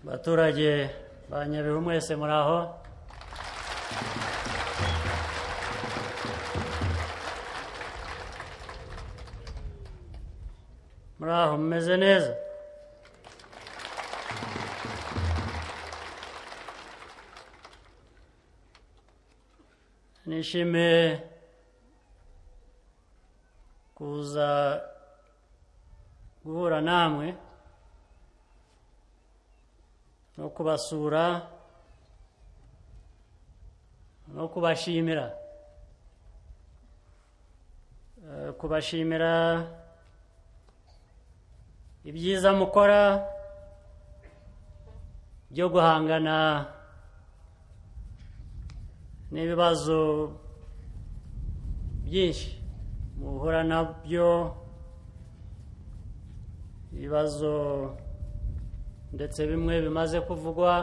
baturage ba nyabihu mwese muri aho muri aho mumeze neza nishimiye kuza guhura namwe no kubasura no kubashimira Eh, kubashimira ibyiza mukora byo guhangana n'ibibazo byinshi muhura nabyo ibibazo ndetse bimwe bimaze kuvugwa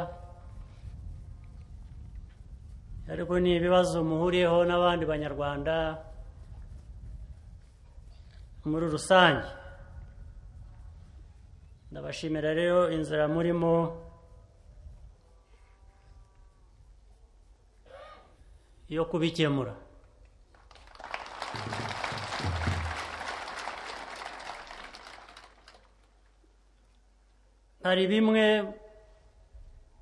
ariko ni ibibazo muhuriyeho n'abandi banyarwanda muri rusange ndabashimira rero inzira murimo yo kubikemura hari bimwe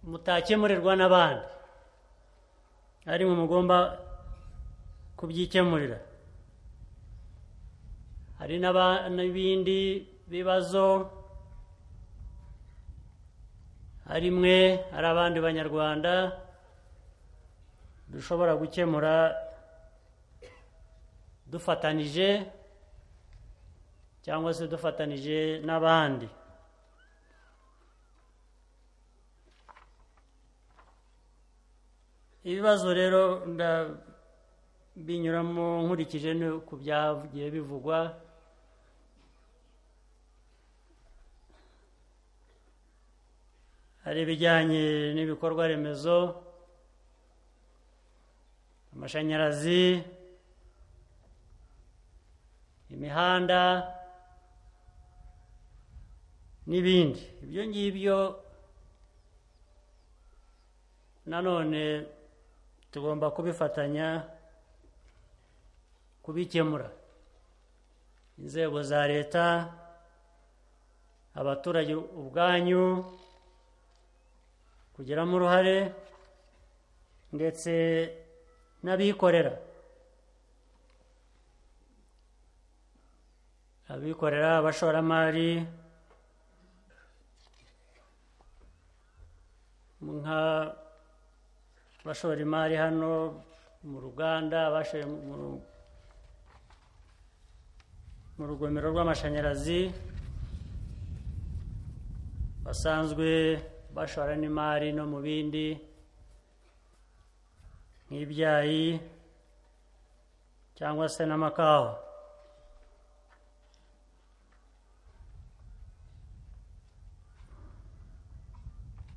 mutakemurirwa n'abandi ariko mugomba kubyikemurira hari n'aba- n'ibindi bibazo hari mwe hari abandi banyarwanda dushobora gukemura dufatanije cyangwa se dufatanije n'abandi ibibazo rero ndabinyuramo nkurikije no ku byagiye bivugwa hari ibijyanye n'ibikorwa remezo amashanyarazi imihanda n'ibindi ibyo ngibyo nanone tugomba kubifatanya kubikemura inzego za leta abaturage ubwanyu kugiramo uruhare ndetse n'abikorera abikorera abashoramari nka bashora imari hano mu ruganda bashoye mu- mu rugomero rw'amashanyarazi basanzwe bashora n'imari no mu bindi nk'ibyayi cyangwa se n'amakawa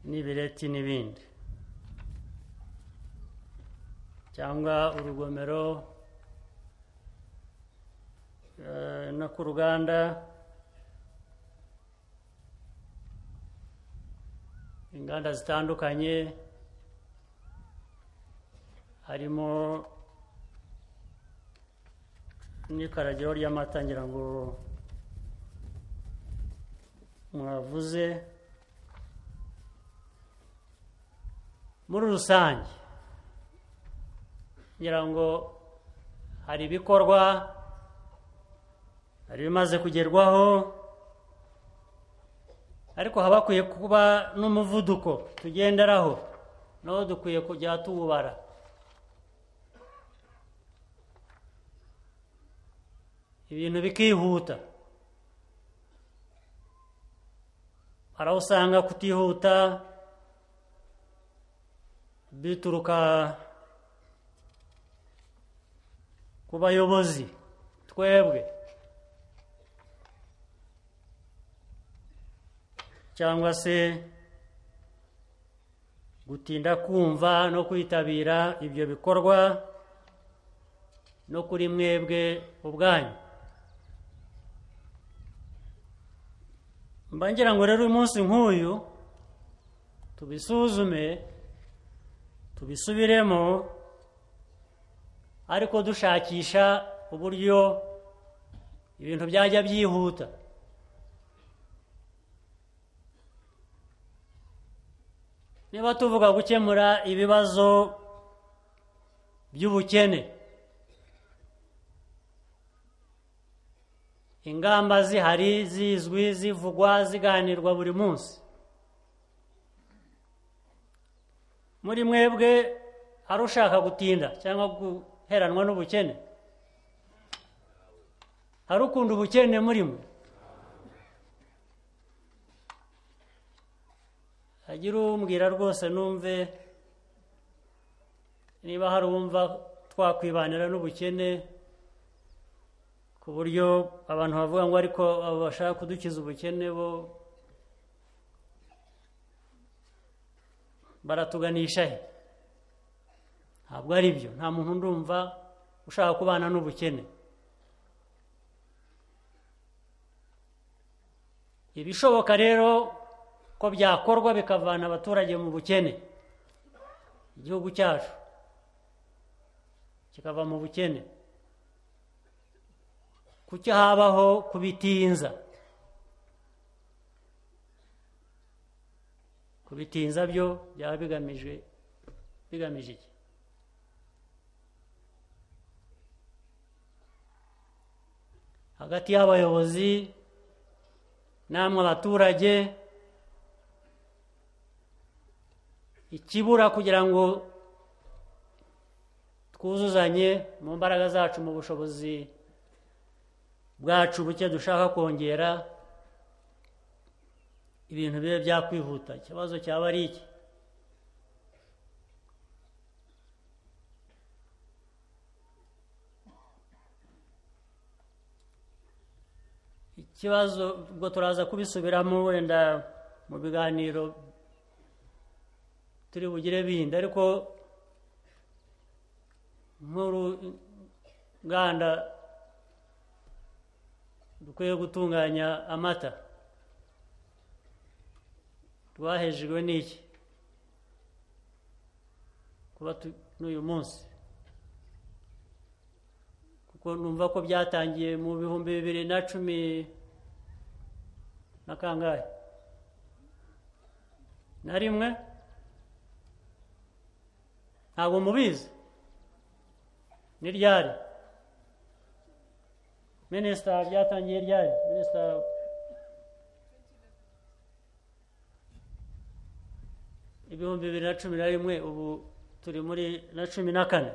n'ibireti n'ibindi cyangwa urugomero eh, no ku ruganda inganda zitandukanye harimo n'ikaragiro ry'amata ngira ngo mwavuze muri rusange ngira ngo hari ibikorwa hari ibimaze kugerwaho ariko haba hakwiye kuba n'umuvuduko tugenderaho nawo dukwiye kujya tuwubara ibintu bikihuta hari aho usanga kutihuta bituruka ku bayobozi twebwe cyangwa se gutinda kumva no kwitabira ibyo bikorwa no kuri mwebwe ubwanyu mba ngira ngo rero uyu munsi nk'uyu tubisuzume tubisubiremo ariko dushakisha uburyo ibintu byajya byihuta niba tuvuga gukemura ibibazo by'ubukene ingamba zihari zizwi zivugwa ziganirwa buri munsi muri mwebwe hari ushaka gutinda cyangwa guheranwa n'ubukene hari ukunda ubukene muri mwe hagira umbwira rwose numve niba hari uwumva twakwibanira n'ubukene ku buryo abantu bavuga ngo ariko abo bashaka kudukiza ubukene bo baratuganisha he ntabwo ari byo nta muntu ndumva ushaka kubana n'ubukene ibishoboka rero ko byakorwa bikavana abaturage mu bukene igihugu cyacu kikava mu bukene kuki habaho kubitinza kubitinza byo byaba bigamije bigamije iki hagati y'abayobozi namwe abaturage ikibura kugira ngo twuzuzanye mu mbaraga zacu mu bushobozi bwacu buke dushaka kongera ibintu bibe byakwihuta ikibazo cyaba ari iki ikibazo ubwo turaza kubisubiramo wenda mu biganiro turi bugire bindi ariko nk'uruganda dukwiye gutunganya amata rwahejejwe n'iki kuba n'uyu munsi kuko numva ko byatangiye mu bihumbi bibiri na cumi na kangahe na rimwe ntabwo mubizi ni ryari minisita byatangiye ryari minisita ibihumbi bibiri na cumi na rimwe ubu turi muri na cumi na kane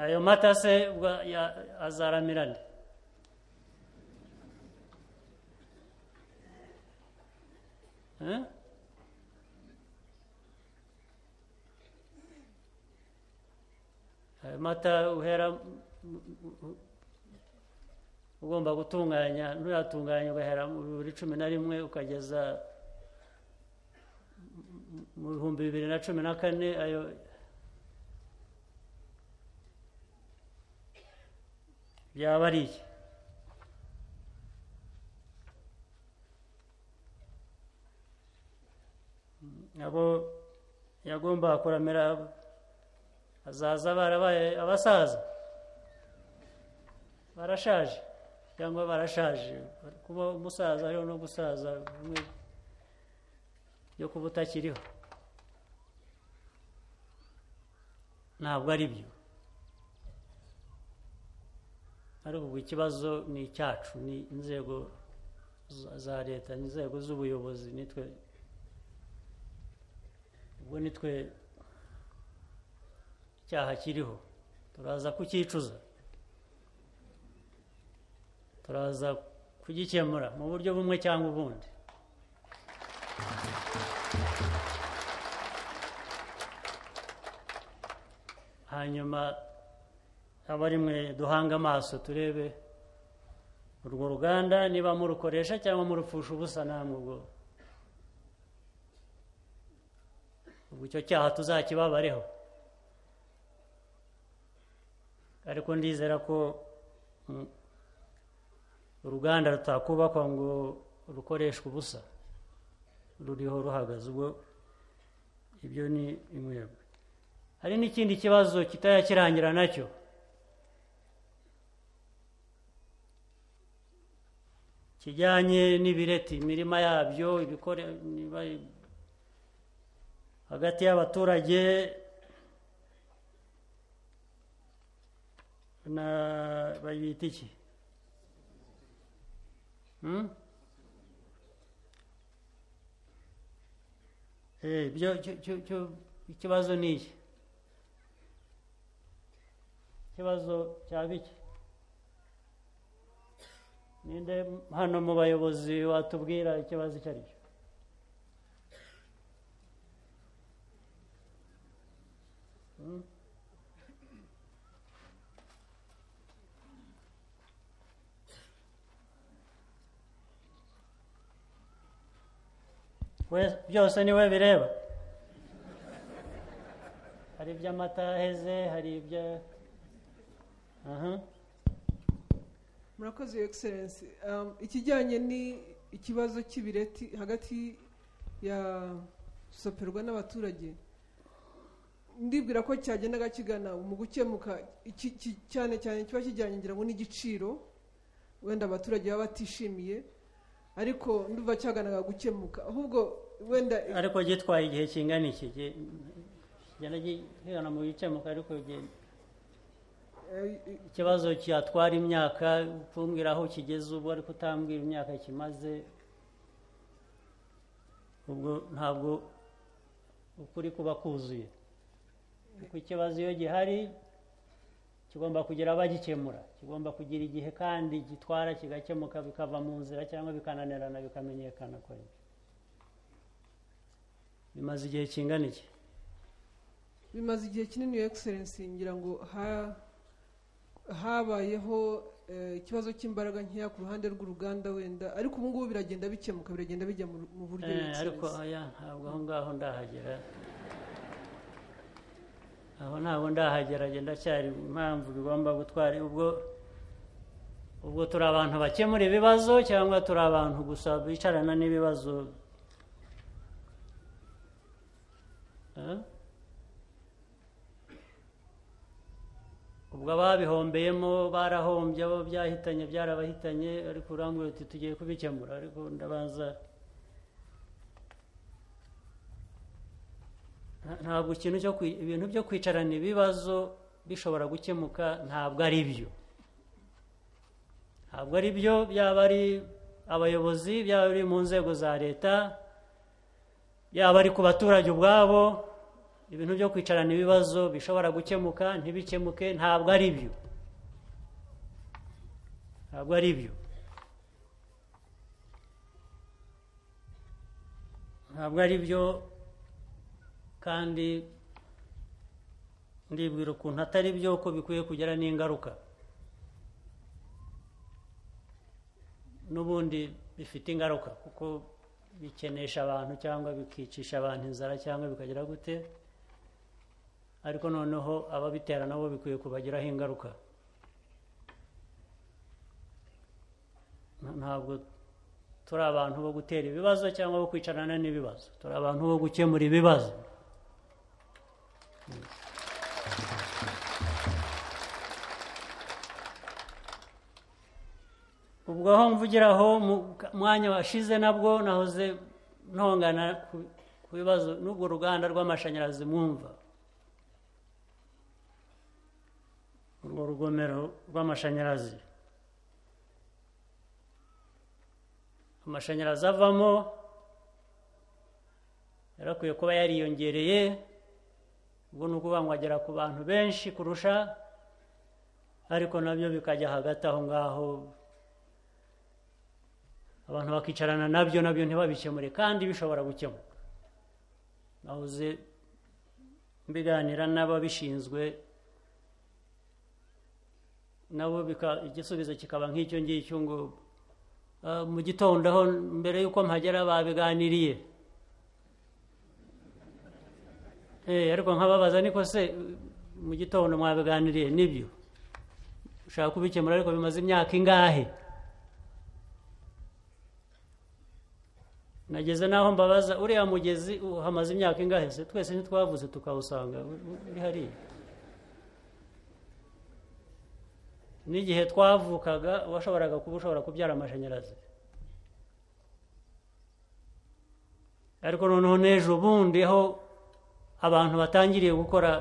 ayo mata se azaramirane ayo mata uhera ugomba gutunganya nturatunganya ugahera mu bihumbi cumi na rimwe ukageza mu bihumbi bibiri na cumi na kane ayo byaba ari iki abo yagombaga kuramira azaza barabaye abasaza barashaje cyangwa barashaje kuba umusaza rero no gusaza bimwe byo kuba utakiriho ntabwo ari byo ariko ubu ikibazo ni icyacu ni inzego za leta ni inzego z'ubuyobozi nitwe ubwo nitwe icyaha kiriho turaza kucyicuza turaza kugikemura mu buryo bumwe cyangwa ubundi hanyuma abari mwe duhanga amaso turebe urwo ruganda niba murukoresha cyangwa murupfusha ubusa namwe ubwo ubwo icyo cyaha tuzakibabareho ariko ndizera ko uruganda rutakubakwa ngo rukoreshwe ubusa ruriho ruhagaze ubwo ibyo ni inkwebwe hari n'ikindi kibazo kitayakirangira nacyo kijyanye n'ibireti imirima yabyo ibikore niba hagati y'abaturage na bayita iki ibyo ikibazo ni iki ikibazo cya bike ninde hano mu bayobozi watubwira ikibazo icyo ari cyo byose ni we bireba hari iby'amata aheze hari ibyo aha murakoze yo egiserensi ikijyanye ni ikibazo cy'ibireti hagati ya soperwa n'abaturage ndibwira ko cyagendaga kigana mu gukemuka iki- ki- cyane cyane kiba kijyanye ngira ngo n'igiciro wenda abaturage baba batishimiye ariko ndumva cyaganaga gukemuka ahubwo wenda ariko gitwaye igihe kingana iki gi- kigenda gihera mu bikemuka ariko gi- eh, ikibazo cyatwara imyaka kumbwira aho kigeze ubu ariko utambwira imyaka kimaze ubwo ntabwo ukuri kuba kuzuye kuko ikibazo iyo gihari kigomba kugira abagikemura kigomba kugira igihe kandi gitwara kigakemuka bikava mu nzira cyangwa bikananirana bikamenyekana ko ari byo. bimaze igihe kingana iki bimaze igihe kinini iyo egiserensi ngira ngo ha- habayeho eh, ikibazo cy'imbaraga nkeya ku ruhande rw'uruganda wenda ariko ubu ngubu biragenda bikemuka biragenda bijya mu mu buryo Eh, Your ariko Excellency. oya ntabwo aho ngaho ndahagera aho ntabwo ndahagera njye ndacyari impamvu bigomba gutwara ubwo ubwo turi abantu bakemura ibibazo cyangwa turi abantu gusa bicarana n'ibibazo Eh? ubwo ababihombeyemo barahombye abo byahitanye byarabahitanye ariko urambwira uti tugiye kubikemura ariko ndabanza Nta- ntabwo ikintu cyo kwi- ibintu byo kwicarana ibibazo bishobora gukemuka ntabwo ari byo ntabwo ari byo byaba ari abayobozi byaba ari mu nzego za leta yaba ari ku baturage ubwabo ibintu byo kwicarana ibibazo bishobora gukemuka ntibikemuke ntabwo ari byo ntabwo ari byo ntabwo ari byo kandi ndibwira ukuntu atari byo ko bikwiye kugira n'ingaruka n'ubundi bifite ingaruka kuko bikenesha abantu cyangwa bikicisha abantu inzara cyangwa bikagira gute ariko noneho ababitera nabo bikwiye kubagiraho ingaruka Nta- ntabwo turi abantu bo gutera ibibazo cyangwa bo kwicarana n'ibibazo turi abantu bo gukemura ibibazo ubwo aho mvugira aho mu mwanya washize nabwo nahoze ntongana ku- ku bibazo n'ubwo ruganda rw'amashanyarazi mwumva urwo rugomero rw'amashanyarazi amashanyarazi avamo yari akwiye kuba yariyongereye ubwo ni ukuvuga ngo agera ku bantu benshi kurusha ariko nabyo bikajya hagati aho ngaho abantu bakicarana nabyo nabyo ntibabikemure kandi bishobora gukemuka nahoze mbiganira n'ababishinzwe nabo bika- igisubizo kikaba nk'icyo ngicyo ngo "Ah, mu gitondo aho mbere y'uko mpagera babiganiriye Eh, ariko nkababaza niko se mu gitondo mwabiganiriye nibyo ushaka kubikemura ariko bimaze imyaka ingahe nageze n'aho mbabaza uriya mugezi u- hamaze imyaka ingahe se twese ntitwavuze tukawusanga u- u- uri hariya n'igihe twavukaga washoboraga kuba ushobora kubyara amashanyarazi ariko noneho n'ejo bundi aho abantu batangiriye gukora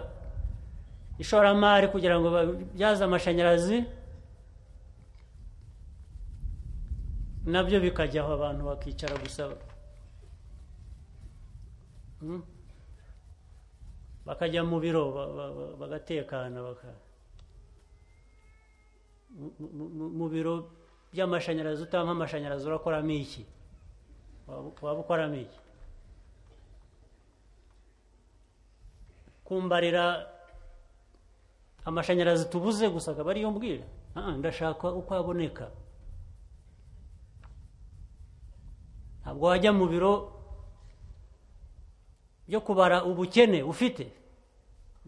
ishoramari kugira ngo babyaze amashanyarazi nabyo bikajyaho abantu bakicara gusa Mm. bakajya mu biro ba- ba- ba- bagatekana baka- mu- mu- mu- mu biro by'amashanyarazi utampa amashanyarazi urakoramo iki Waba- waba ukoramo iki kumbarira amashanyarazi tubuze gusa akaba ariyo mbwira Ah, ndashaka uko aboneka ntabwo wajya mu biro byo kubara ubukene ufite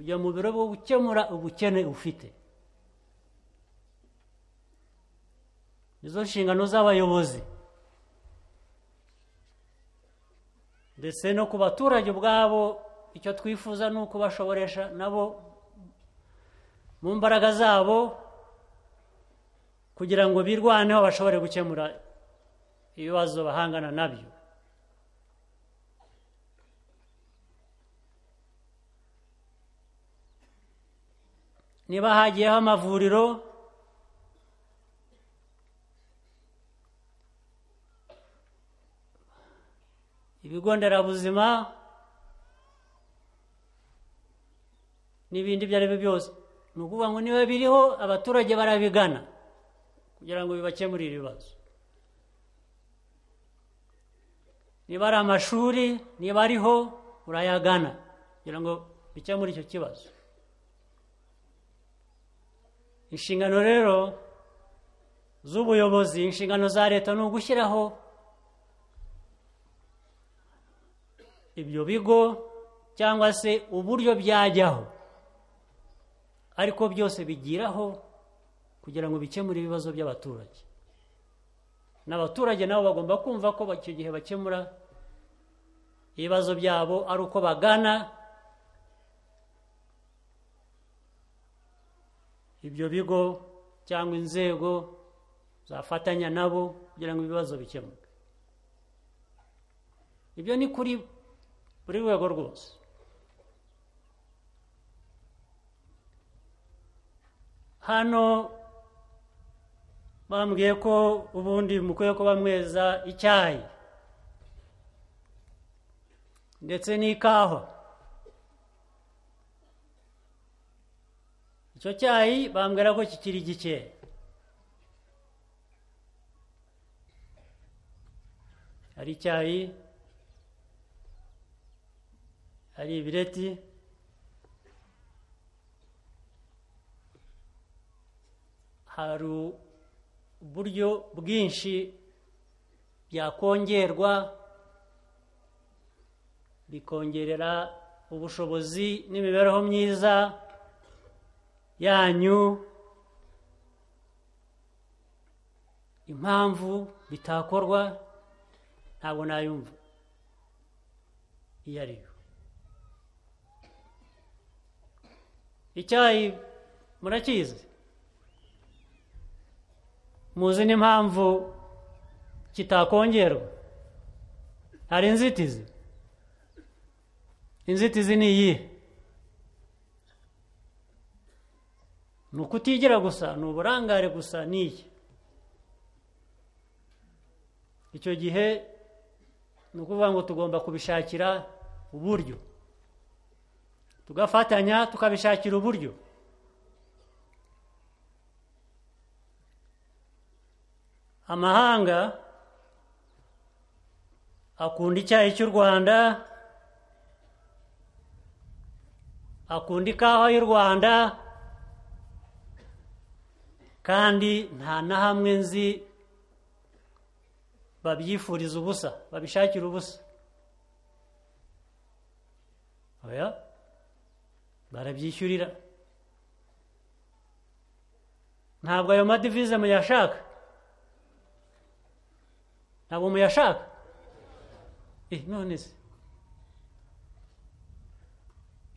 ujya mu biro bwo gukemura ubukene ufite nizo nshingano z'abayobozi ndetse no ku baturage ubwabo icyo twifuza ni ukubashoboresha nabo mu mbaraga zabo kugira ngo birwaneho bashobore gukemura ibibazo bahangana nabyo niba hagiyeho amavuriro ibigo nderabuzima n'ibindi ibyo ari byo byose ni ukuvuga ngo niba biriho abaturage barabigana kugira ngo bibakemurire ibibazo niba ari amashuri niba ariho urayagana kugira ngo bikemure icyo kibazo inshingano rero z'ubuyobozi inshingano za leta ni ugushyiraho ibyo bigo cyangwa se uburyo byajyaho ariko byose bigiraho kugira ngo bikemure ibibazo by'abaturage n'abaturage nabo bagomba kumva ko icyo gihe bakemura ibibazo byabo ari uko bagana ibyo bigo cyangwa inzego zafatanya nabo kugira ngo ibibazo bikemuke ibyo ni kuri buri rwego rwose hano bambwiye ko ubundi mukwiye kuba mweza icyayi ndetse n'ikawa icyo cyayi bambwira ko kikiri gikeya hari icyayi hari ibireti hari uburyo bwinshi byakongerwa bikongerera ubushobozi n'imibereho myiza yanyu impamvu bitakorwa ntabwo nayumva iyo ari yo icyayi murakizi muzi n'impamvu kitakongerwa hari inzitizi inzitizi ni iyihe ni ukutigira gusa ni uburangare gusa ni iyi icyo gihe ni ukuvuga ngo tugomba kubishakira uburyo tugafatanya tukabishakira uburyo amahanga akunda icyayi cy'u rwanda akunda ikawa y'u rwanda kandi nta na hamwe nzi babyifuriza ubusa babishakira ubusa oya barabyishyurira ntabwo ayo madivize muyashaka ntabwo muyashaka Eh, none se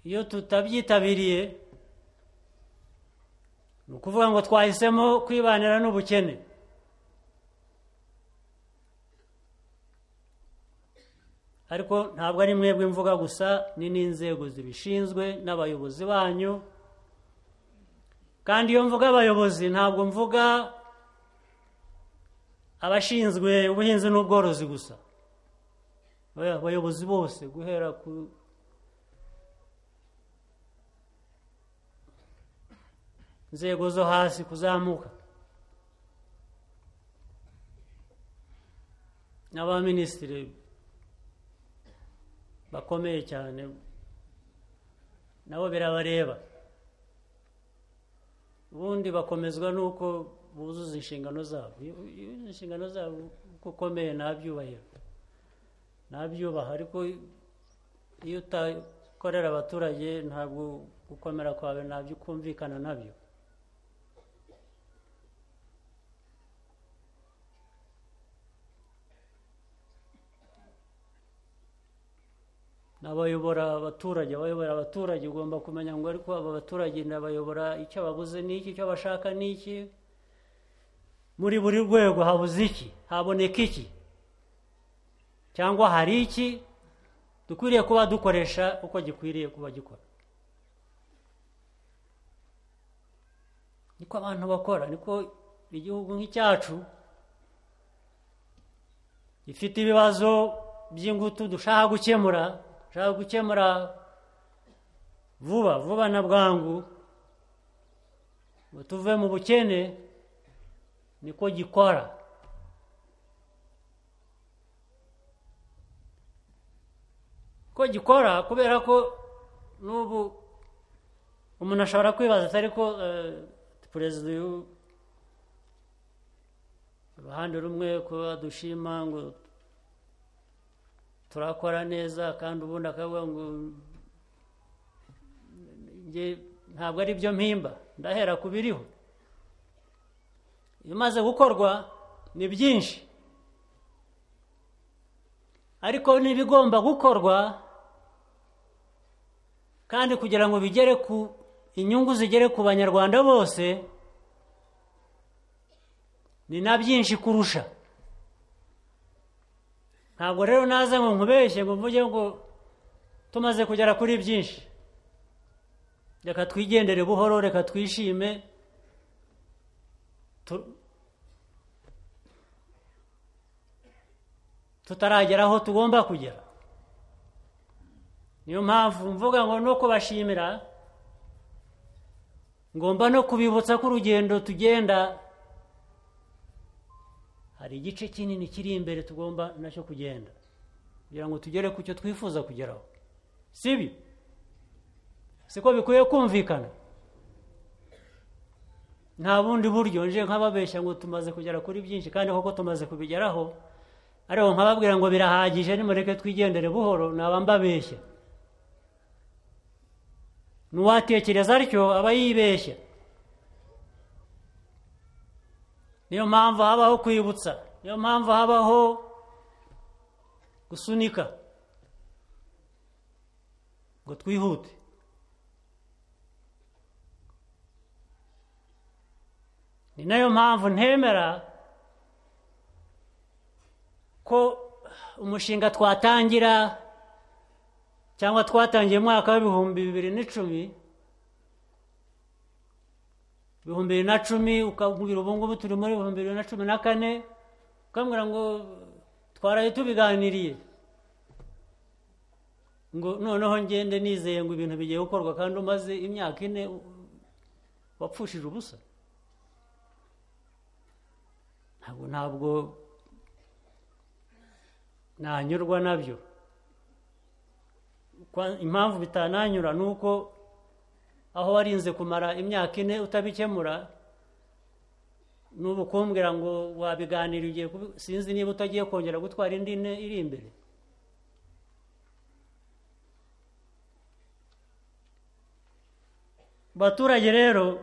iyo tutabyitabiriye ni ukuvuga ngo twahisemo kwibanira n'ubukene ariko ntabwo ari mwebwe mvuga gusa ni n'inzego zibishinzwe n'abayobozi banyu kandi iyo mvuga abayobozi ntabwo mvuga abashinzwe ubuhinzi n'ubworozi gusa oya, abayobozi bose guhera ku nzego zo hasi kuzamuka n'abaminisitiri bakomeye cyane nabo birabareba ubundi bakomezwa n'uko buzuza inshingano zabo iyo iyo uzuza inshingano zabo uko ukomeye ntabyubahiro ntabyubaha ariko iyo utakorera abaturage ntabwo gukomera kwawe ntabyo ukumvikana nabyo n'abayobora abaturage abayobora abaturage ugomba kumenya ngo ariko aba baturage ndabayobora icyo babuze ni iki icyo bashaka ni iki muri buri rwego habuze iki haboneka iki cyangwa hari iki dukwiriye kuba dukoresha uko gikwiriye kuba gikora niko abantu bakora niko igihugu nk'icyacu gifite ibibazo by'ingutu dushaka gukemura dushaka gukemura vuba vuba na bwangu ngo tuve mu bukene niko gikora ko gikora kubera ko n'ubu umuntu ashobora kwibaza atari ko perezida uyu uruhande rumwe kuba dushima ngo turakora neza kandi ubundi akavuga ngo njye ntabwo ari byo mpimba ndahera ku biriho ibimaze gukorwa ni byinshi ariko n'ibigomba gukorwa kandi kugira ngo bigere ku inyungu zigere ku banyarwanda bose ni na byinshi kurusha ntabwo rero naza ngo nkubeshye ngo mvuge ngo tumaze kugera kuri byinshi reka twigendere buhoro reka twishime tutaragera aho tugomba kugera niyo mpamvu mvuga ngo no kubashimira ngomba no kubibutsa ko urugendo tugenda hari igice kinini kiri imbere tugomba nacyo kugenda kugira ngo tugere ku cyo twifuza kugeraho si ibi siko bikwiye kumvikana nta bundi buryo nje nk'ababeshya ngo tumaze kugera kuri byinshi kandi koko tumaze kubigeraho ariko nkababwira ngo birahagije nimureke twigendere buhoro naba mbabeshya n'uwatekereza atyo aba yibeshya niyo mpamvu habaho kwibutsa niyo mpamvu habaho gusunika ngo twihute ni nayo mpamvu ntemera ko umushinga twatangira cyangwa twatangiye umwaka w'ibihumbi bibiri n'icumi ibihumbi bibiri na cumi ukabwira ubu ngubu turi muri ibihumbi bibiri na cumi na kane ukambwira ngo twaraye tubiganiriye ngo noneho ngende nizeye ngo ibintu bigiye gukorwa kandi umaze imyaka ine wapfushije ubusa ntabwo ntabwo nanyurwa nabyo impamvu bitananyura ni uko aho warinze kumara imyaka ine utabikemura n'ubu kumbwira ngo wabiganira ugiye sinzi niba utagiye kongera gutwara indi ine iri imbere baturage rero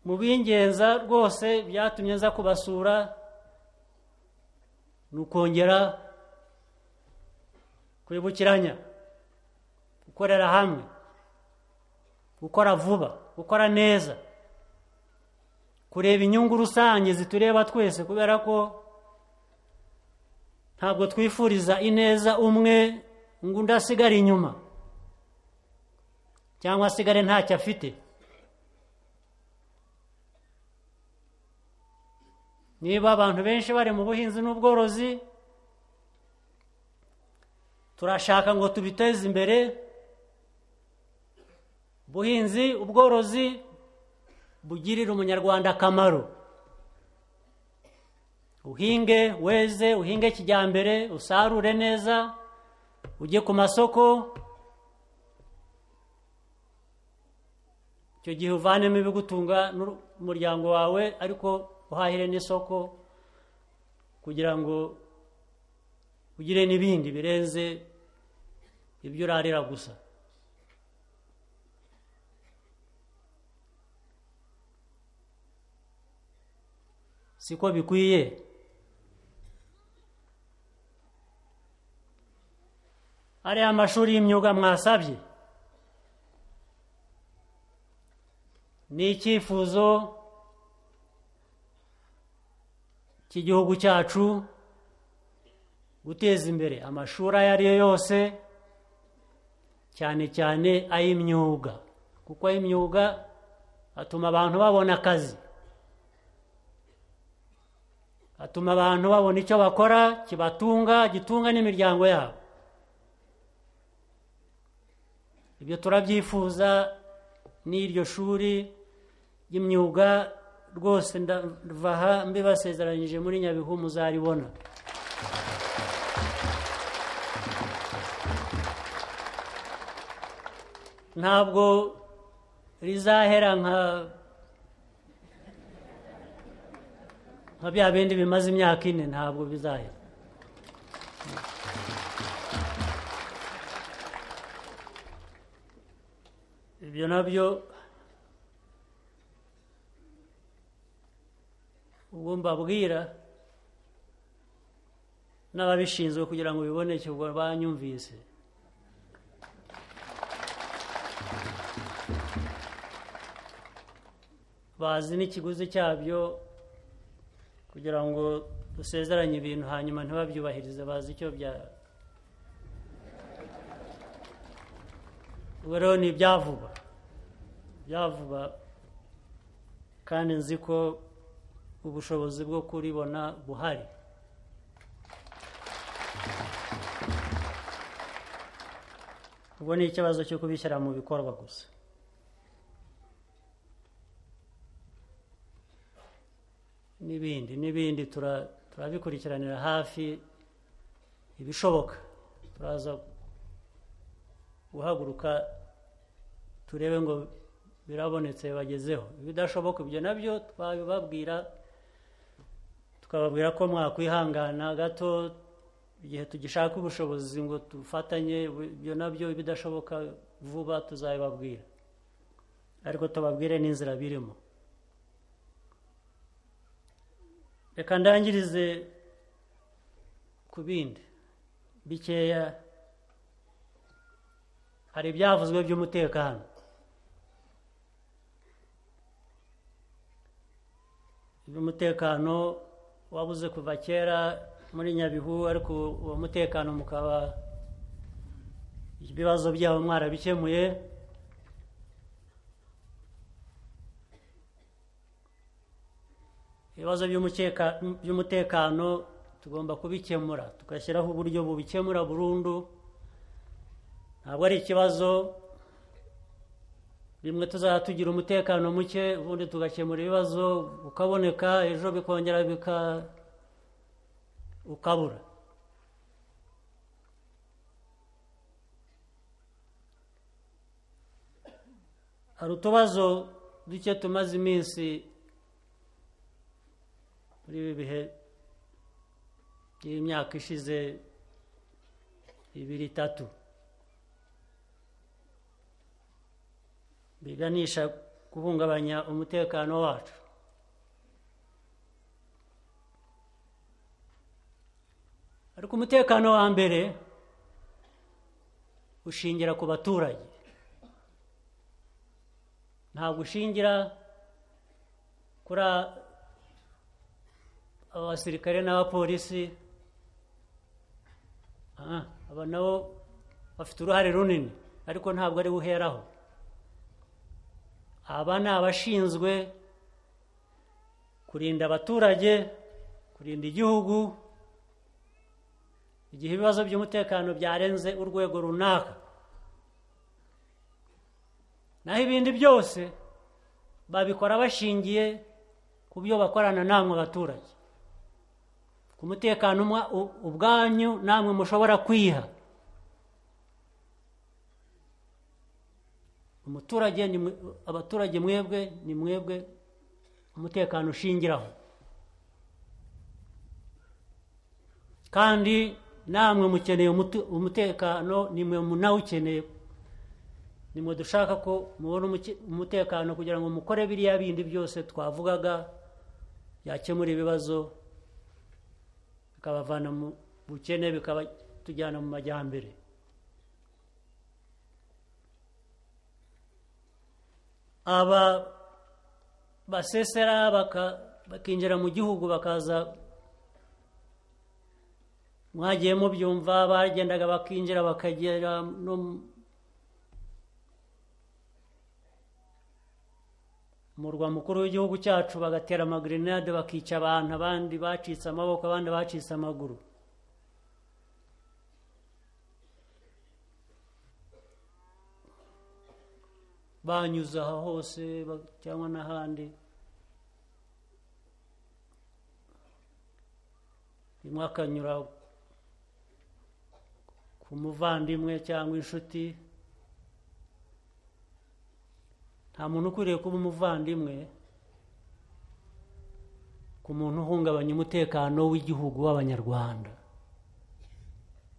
mu b'ingenza rwose byatumye nza kubasura ni ukongera kwibukiranya gukorera hamwe gukora vuba gukora neza kureba inyungu rusange zitureba twese kubera ko ntabwo twifuriza ineza umwe ngo undi asigare inyuma cyangwa asigare ntacyo afite niba abantu benshi bari mu buhinzi n'ubworozi turashaka ngo tubiteze imbere ubuhinzi ubworozi bugirira umunyarwanda akamaro uhinge weze uhinge kijyambere usarure neza ujye ku masoko icyo gihe uvanemo ibigutunga n'umuryango wawe ariko uhahire n'isoko kugira ngo ugire n'ibindi birenze ibyo urarira gusa siko bikwiye ariya mashuri y'imyuga mwasabye ni icyifuzo cy'igihugu cyacu guteza imbere amashuri ayo ari yo yose cyane cyane ay'imyuga kuko ay'imyuga atuma abantu babona akazi atuma abantu babona icyo bakora kibatunga gitunga n'imiryango yabo ibyo turabyifuza n'iryo shuri ry'imyuga rwose ndavaha mbibasezeranyije muri nyabihu muzaribona ntabwo rizahera nka nka bya bindi bimaze imyaka ine ntabwo bizahera ibyo nabyo ubwo mbabwira n'ababishinzwe kugira ngo biboneke ubwo banyumvise bazi n'ikiguzi cyabyo kugira ngo dusezeranye ibintu hanyuma ntibabyubahirize bazi icyo bya ubu rero ni ibyavuba ibyavuba kandi nzi ko ubushobozi bwo kuribona buhari ubwo ni ikibazo cyo kubishyira mu bikorwa gusa n'ibindi n'ibindi turabikurikiranira hafi ibishoboka turaza guhaguruka turebe ngo birabonetse bagezeho ibidashoboka ibyo nabyo twabibabwira tukababwira ko mwakwihangana gato igihe tugishaka ubushobozi ngo dufatanye ibyo nabyo ibidashoboka vuba tuzabibabwira ariko tubabwire n'inzira birimo reka ndangirize ku bindi bikeya hari ibyavuzwe by'umutekano iby'umutekano wabuze kuva kera muri nyabihu ariko uwo mutekano mukaba ibibazo byabo mwarabikemuye ibibazo by'umutekano tugomba kubikemura tugashyiraho uburyo bubikemura burundu ntabwo ari ikibazo bimwe tuzajya tugira umutekano muke ubundi tugakemura ibibazo ukaboneka ejo bikongera bika ukabura hari utubazo duke tumaze iminsi muri ibi bihe by'imyaka ishize ibiri itatu biganisha guhungabanya umutekano wacu ariko umutekano wa mbere ushingira ku baturage ntabwo ushingira kuri a- abasirikare n'abapolisi Ah, aba nabo bafite uruhare runini ariko ntabwo ari buheraho aba ni abashinzwe kurinda abaturage kurinda igihugu igihe ibibazo by'umutekano byarenze urwego runaka naho ibindi byose babikora bashingiye ku byo bakorana namwe abaturage ku mutekano umwa- u- ubwanyu namwe mushobora kwiha umuturage ni mwe- abaturage mwebwe ni mwebwe umutekano ushingiraho kandi namwe mukeneye umutu- umutekano ni mwe munawukeneye ni mwe dushaka ko mubona umuke- umutekano kugira ngo mukore biriya bindi byose twavugaga byakemura ibibazo bikabavana mu bukene bikabatujyana mu majyambere aba basesera baka- bakinjira mu gihugu bakaza mwagiye mubyumva bagendaga bakinjira bakagera no mu- murwa mukuru w'igihugu cyacu bagatera amagrenade bakica abantu abandi bacitse amaboko abandi bacitse amaguru banyuze aha hose ba- cyangwa n'ahandi rimwe akanyura ku muvandimwe cyangwa inshuti nta muntu ukwiriye kuba umuvandimwe ku muntu uhungabanya umutekano w'igihugu w'abanyarwanda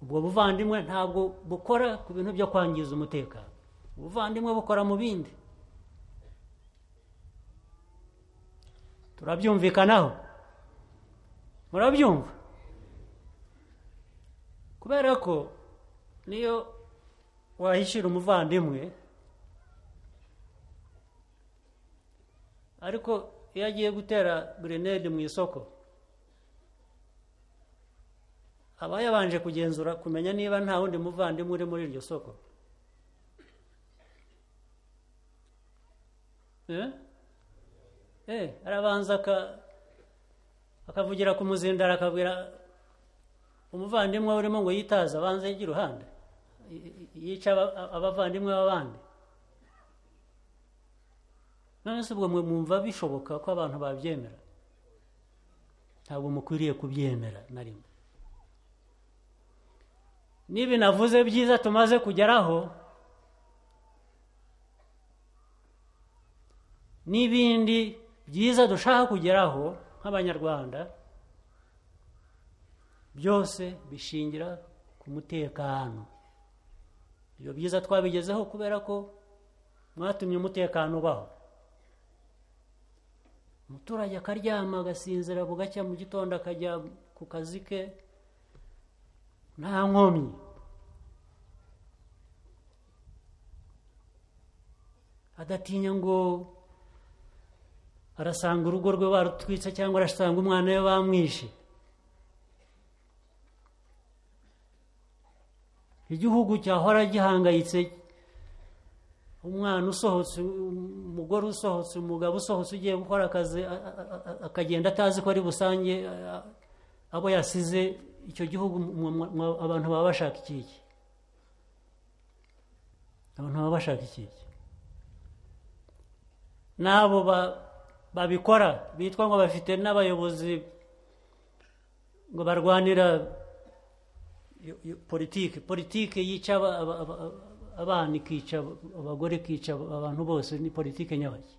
ubwo buvandimwe ntabwo bukora ku bintu byo kwangiza umutekano ubuvandimwe bukora mu bindi turabyumvikanaho murabyumva kubera ko niyo wahishira umuvandimwe ariko iyo agiye gutera grenade mu isoko aba yabanje kugenzura kumenya niba nta wundi muvandimwe uri muri iryo soko Eh? Eh, arabanza aka- akavugira ku muzindaro akabwira umuvandimwe urimo ngo yitaze abanze yige iruhande Y- y- yica aba- abavandimwe b'abandi none se ubwo mwe mwumva bishoboka ko abantu babyemera ntabwo mukwiriye kubyemera na rimwe n'ibi navuze byiza tumaze kugeraho n'ibindi byiza dushaka kugeraho nk'abanyarwanda byose bishingira ku mutekano ibyo byiza twabigezeho kubera ko mwatumye umutekano ubaho umuturage akaryama agasinzira bugacya mu gitondo akajya ku kazi ke nta nkomyi adatinya ngo arasanga urugo rwe barutwitse cyangwa arasanga umwana we bamwishe igihugu cyahora gihangayitse umwana usohotse umugore usohotse umugabo usohotse ugiye gukora akazi a- a- a- akagenda atazi ko ari busange a- a- abo yasize icyo gihugu mwe- mwe- mwe- abantu baba bashaka ikiki abantu baba bashaka ikiki n'abo ba- babikora bitwa ngo bafite n'abayobozi ngo barwanira yo- yo- politiki politiki yica aba- aba- aba- abana ikica abagore ikica abantu bose ni politiki nyabaki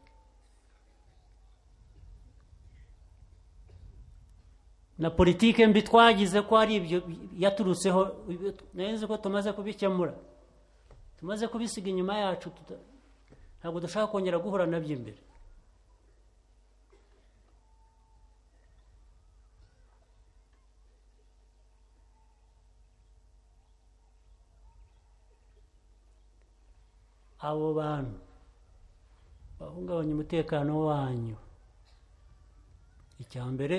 na politiki mbi twagize ko ari ibyo yaturutseho nayo nzi ko tumaze kubikemura tumaze kubisiga inyuma yacu tuta- ntabwo dushaka kongera guhura nabyo imbere abo bantu bahungabanya umutekano wanyu icya mbere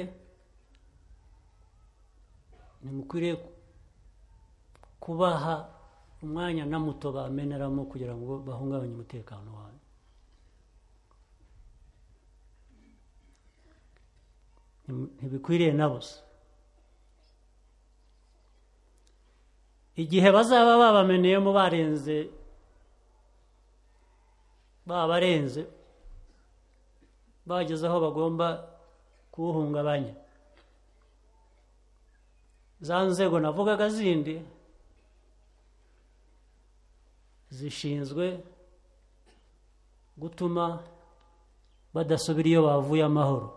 ntimukwiriye kubaha umwanya na muto bameneramo kugira ngo bahungabanye umutekano wanyu ntibikwiriye na busa igihe bazaba babameneyemo barenze babarenze bageze aho bagomba kuwuhungabanya za nzego navugaga zindi zishinzwe gutuma badasubira iyo bavuye amahoro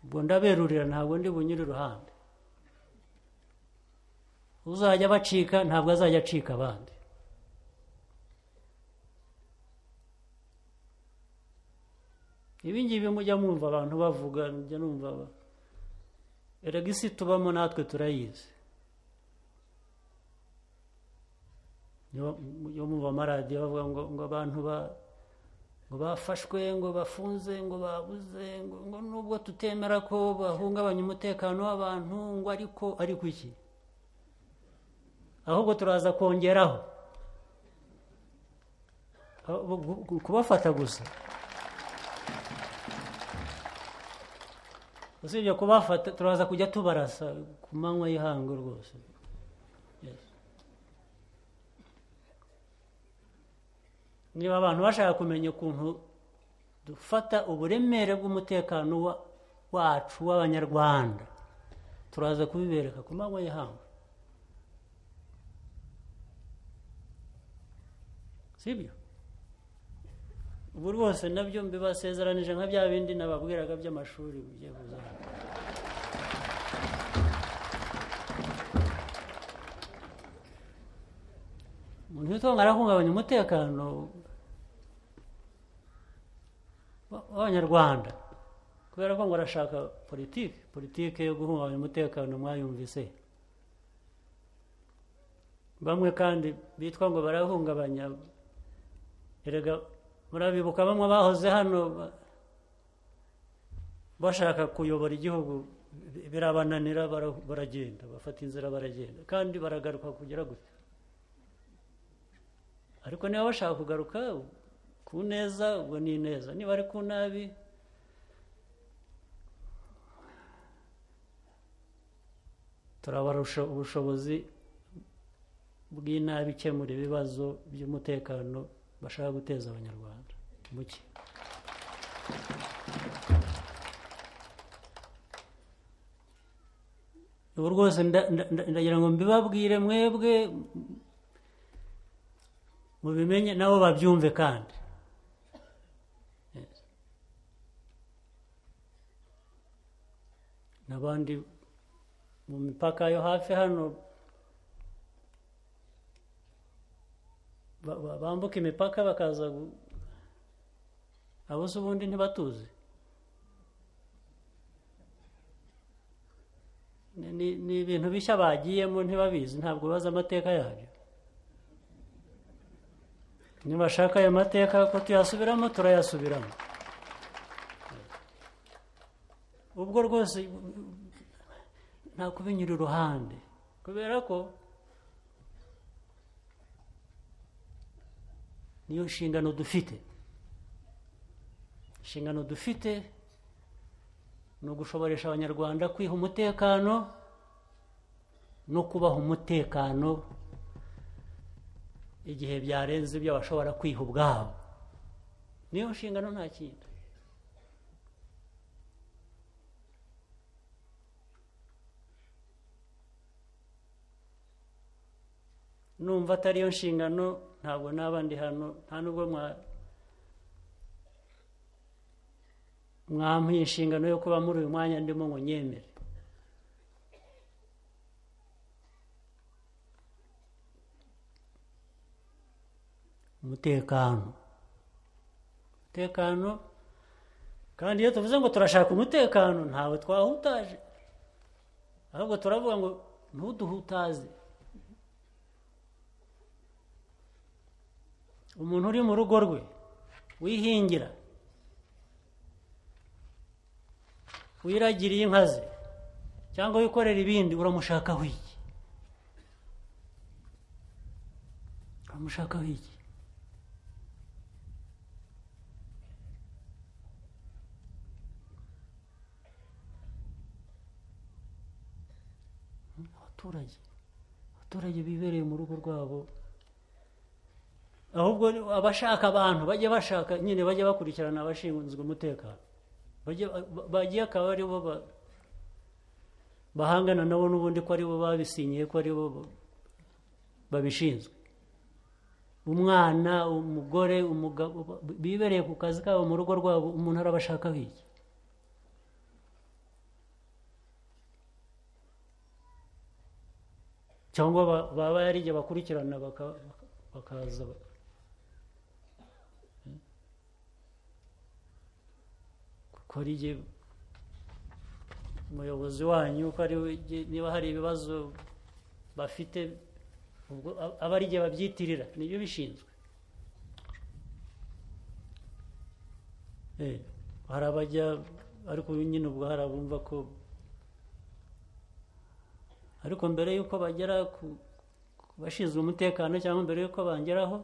ubwo ndaberurira ntabwo ndi bunyure iruhande uzajya abacika ntabwo azajya acika abandi ibingibi mujya mwumva abantu bavuga mujya numva erega isi tubamo natwe turayizi yo mwumva amaradiyo bavuga ngo ngo abantu ba ngo bafashwe ngo bafunze ngo babuze ngo nubwo tutemera ko bahungabanya umutekano w'abantu ngo ariko ariko iki ahubwo turaza kongeraho kubafata gusa usibye kubafata turaza kujya tubarasa ku manywa y'ihangu rwose niba abantu bashaka kumenya ukuntu dufata uburemere bw'umutekano wacu w'abanyarwanda turaza kubibereka ku manywa y'ihangu sibyo ubu rwose nabyo mbibasezeranije nka bya bindi nababwiraga by'amashuri ugiye kuzana umuntu witonga arahungabanya umutekano w'abanyarwanda kubera ko ngo arashaka politiki politiki yo guhungabanya umutekano mwayumvise bamwe kandi bitwa ngo barahungabanya erega murabibuka bamwe bahoze hano bashaka kuyobora igihugu birabananira baragenda bafata inzira baragenda kandi baragaruka kugera gutya ariko niba bashaka kugaruka ku neza ubwo ni neza niba ari ku nabi turabarusha ubushobozi bw'inabi ikemura ibibazo by'umutekano bashaka guteza abanyarwanda muke ubu rwose ndagira ngo mbibabwire mwebwe mubimenye nabo babyumve kandi n'abandi mu mipaka yo hafi hano bambuka imipaka bakaza abo se ubundi ntibatuzi ni ibintu bishya bagiyemo ntibabizi ntabwo bazi amateka yabyo nibashaka ayo mateka ko tuyasubiramo turayasubiramo ubwo rwose nta kubinyura iruhande kubera ko niyo nshingano dufite inshingano dufite ni ugushoboresha abanyarwanda kwiha umutekano no kubaha umutekano igihe byarenze ibyo bashobora kwiha ubwabo niyo nshingano nta kindi numva atari yo nshingano ntabwo naba ndi hano nta nubwo mwamuha inshingano yo kuba muri uyu mwanya ndimo ngo nyemere umutekano umutekano kandi iyo tuvuze ngo turashaka umutekano ntawe twahutaje ahubwo turavuga ngo ntuduhutaze umuntu uri mu rugo rwe wihingira wiragiriye inka ze cyangwa wikorera ibindi uramushakaho iki uramushakaho iki abaturage abaturage bibereye mu rugo rwabo ahubwo abashaka abantu bajye bashaka nyine bajye bakurikirana abashinzwe umutekano Bajye- ba- bagiye akaba ari bo ba- bahangana nabo n'ubundi ko ari bo babisinyiye ko ari bo ba- babishinzwe umwana umugore umugabo ba- bibereye ku kazi kabo mu rugo rwabo umuntu arabashaka biki cyangwa ba- baba ari igihe bakurikirana baka- baka- bakaza ba- kuko hari igihe umuyobozi wanyu ko ari we igihe- niba hari ibibazo bafite ubwo a- aba ari igihe babyitirira nibyo bishinzwe Eh, hari abajya ariko nyine ubwo hari abumva ko ariko mbere y'uko bagera ku ku bashinzwe umutekano cyangwa mbere y'uko bangeraho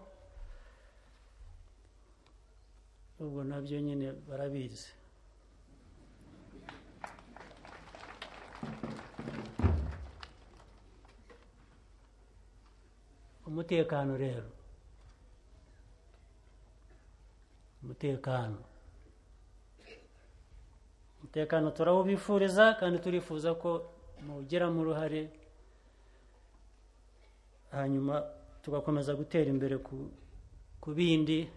ubwo nabyo nyine barabizi umutekano rero umutekano umutekano turawubifuriza kandi turifuza ko muwugiramo uruhare hanyuma tugakomeza gutera imbere ku, ku bindi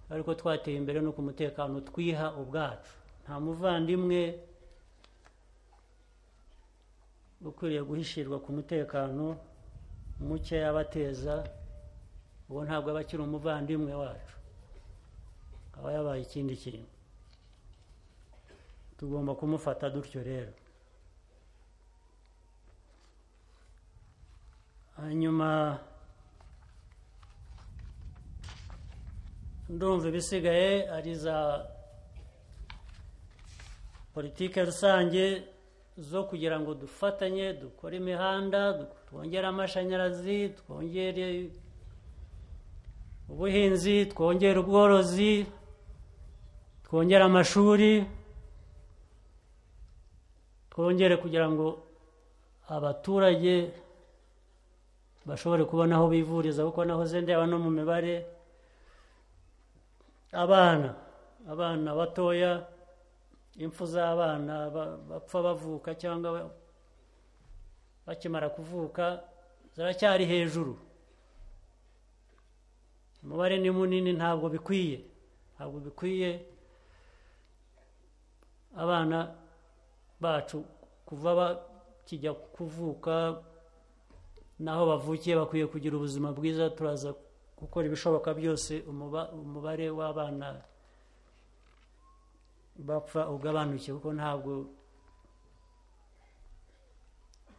ariko twateye imbere no ku mutekano twiha ubwacu nta muvandimwe ukwiriye guhishirwa ku mutekano muke yabateza uwo ntabwo aba akiri umuvandimwe wacu aba yabaye ikindi kintu tugomba kumufata dutyo rero hanyuma ndumva ibisigaye ari za politike rusange zo kugira ngo dufatanye dukore imihanda du- twongere amashanyarazi twongere ubuhinzi twongere ubworozi twongere amashuri twongere kugira ngo abaturage bashobore kubona aho bivuriza kuko naho zendeba no mu mibare abana abana batoya impfu z'abana ba- bapfa bavuka cyangwa ba- bakimara kuvuka ziracyari hejuru umubare ni munini ntabwo bikwiye ntabwo bikwiye abana bacu kuva bakijya kuvuka naho bavukiye bakwiye kugira ubuzima bwiza turaza gukora ibishoboka byose umuba- umubare w'abana bapfa ugabanuke kuko ntabwo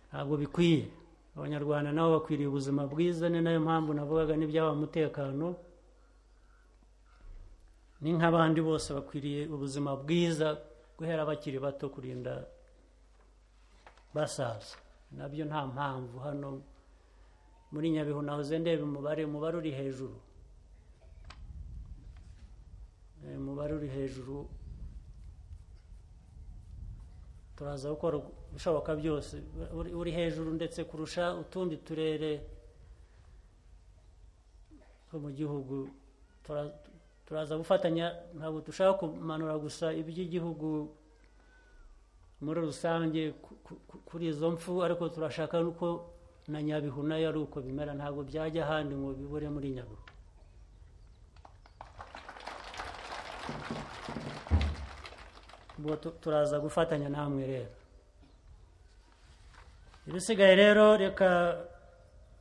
ntabwo bikwiye abanyarwanda nabo bakwiriye ubuzima bwiza ni nayo mpamvu navugaga n'ibyaba umutekano ni nk'abandi bose bakwiriye ubuzima bwiza guhera bakiri bato kurinda basaza nabyo nta mpamvu hano muri nyabihu naho uze ndeba umubare umubare uri hejuru Eh, umubare uri hejuru turaza gukora ibishoboka byose uri- uri hejuru ndetse kurusha utundi turere two mu gihugu Tura- turaza gufatanya ntabwo dushaka kumanura gusa iby'igihugu muri rusange ku- ku- ku- kuri izo mfu ariko turashaka nuko na nyabihu nayo ari uko bimera ntabwo byajya ahandi ngo bibure muri nyabihu ubwo tu- turaza gufatanya namwe rero ibisigaye rero reka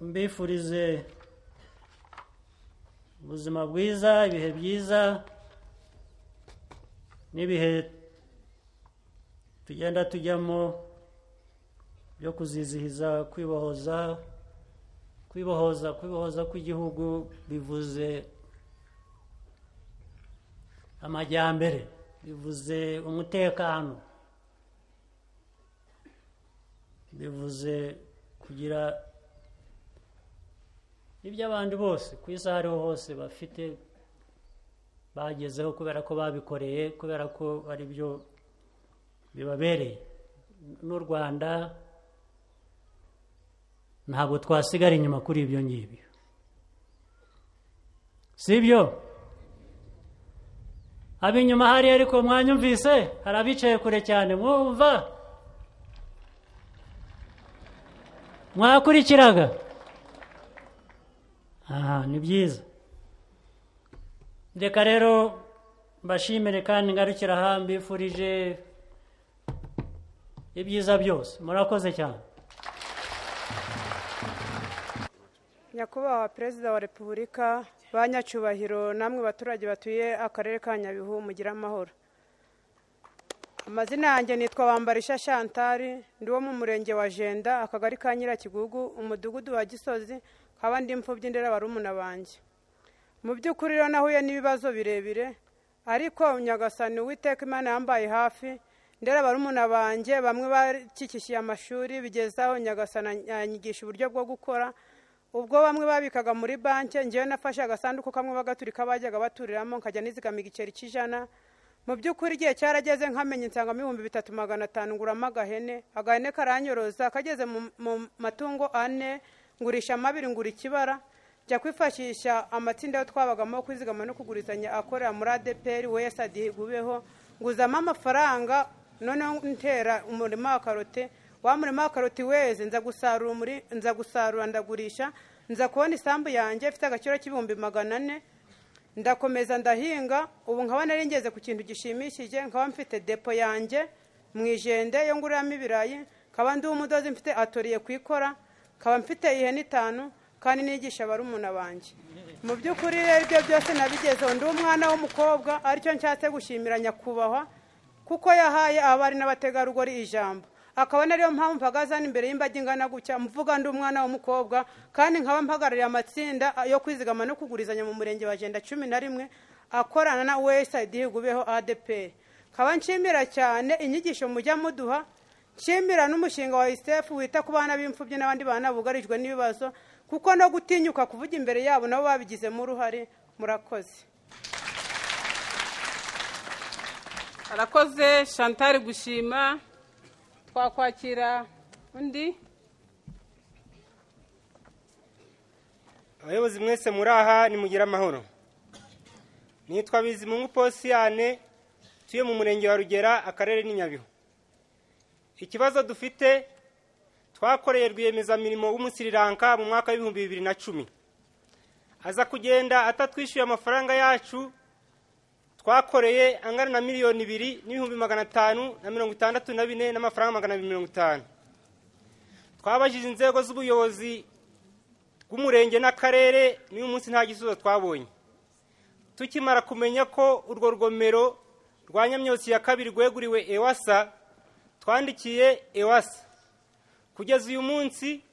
mbifurize ubuzima bwiza ibihe byiza n'ibihe tugenda tujyamo byo kuzizihiza kwibohoza kwibohoza kwibohoza kw'igihugu bivuze amajyambere bivuze umutekano bivuze kugira iby'abandi bose ku isi aho ariho hose bafite bagezeho kubera ko babikoreye kubera ko ari byo bibabereye n'u rwanda ntabwo twasigara inyuma kuri ibyo ngibyo si byo ab'inyuma hari ariko mwanyumvise hari abicaye kure cyane mwumva mwakurikiraga aha ni byiza reka rero mbashimire kandi ngarukira aha mbifurije ibyiza byose murakoze cyane nyakubahwa perezida wa repubulika ba nyacyubahiro namwe baturage batuye akarere ka nyabihu mugire amahoro amazina yanjye nitwa wambarisha shantari ndi wo mu murenge wa jenda akagari ka nyirakigugu umudugudu wa gisozi nkaba ndi imfubyi ndera barumuna banjye mu by'ukuri rero nahuye n'ibibazo birebire ariko nyagasani witeka imana yambaye hafi ndera barumuna banjye bamwe bakikishiye amashuri bigezaho nyagasana yanyigisha uburyo bwo gukora ubwo bamwe babikaga muri banki ngewe nafashe agasanduku kamwe bagaturika bajyaga baturiramo nkajya nizigamiga igiceri cy'ijana mu by'ukuri igihe cyarageze nkamenya insangamo ibihumbi bitatu magana atanu nguramo agahene agahene karanyoroza kageze mu matungo ane ngurisha amabiri ngura ikibara njya kwifashisha amatsinda yo twabagamo kwizigama no kugurizanya akorera muri adeperi we yasadihubeho nguzamo amafaranga noneho ntera umurima wa karote wa murima wa karoti weze nza gusarura muri nza gusarura ndagurisha nza kubona isambu yanjye ifite agaciro k'ibihumbi magana ane ndakomeza ndahinga ubu nkaba nari ngeze ku kintu gishimishije nkaba mfite depo yanjye mu ijende yo nguriramo ibirayi nkaba ndi umudozi mfite atoriye kuyikora nkaba mfite ihene itanu kandi nigisha barumuna banjye mu by'ukuri rero ibyo byose nabigezeho ndi umwana w'umukobwa aricyo nshatse gushimira nyakubahwa kuko yahaye abari n'abategarugori ijambo akaba ariyo mpamvu mpagazana imbere y'imbaga ingana gutya mvuga ndi umwana w'umukobwa kandi nkaba mpagarariye amatsinda yo kwizigama no kugurizanya mu murenge wa jenda cumi na rimwe akorana na wesayidi gubeho adeperi nkaba nshimira cyane inyigisho mujya muduha nshimira n'umushinga wa isifu wita ku bana b'imfubyi n'abandi bana bugarijwe n'ibibazo kuko no gutinyuka kuvuga imbere yabo nabo babigizemo uruhare murakoze arakoze shantari gushima twakwakira undi abayobozi mwese muri aha nimugire amahoro nitwa bizimungu posiyane tuye mu murenge wa rugera akarere n'inyabihu ikibazo dufite twakoreye rwiyemezamirimo w'umusiriranka mu mwaka w'ibihumbi bibiri na cumi aza kugenda atatwishyuye amafaranga yacu twakoreye angana na miliyoni ibiri n'ibihumbi magana atanu na mirongo itandatu na bine n'amafaranga magana abiri mirongo itanu twabajije inzego z'ubuyobozi bw'umurenge n'akarere n'uyu munsi nta gisubizo twabonye tukimara kumenya ko urwo rugomero rwa nyamyotsi ya kabiri rweguriwe ewasa twandikiye ewasa kugeza uyu munsi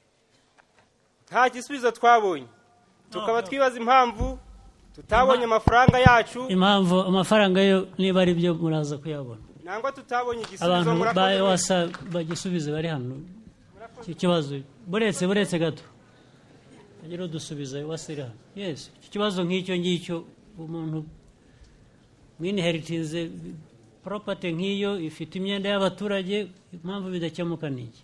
nta gisubizo twabonye tukaba twibaza impamvu tutabonye amafaranga yacu impamvu amafaranga yo niba ari byo muraza kuyabona nangwa tutabonye igisubizo abantu ba murakoze ewasa bagisubize bari hano iki kibazo buretse buretse gato agira udusubiza ewasa iri hano yesi iki kibazo nk'icyo ngicyo umuntu mwiniheritinze poropati nk'iyo ifite imyenda y'abaturage impamvu bidakemuka ni iki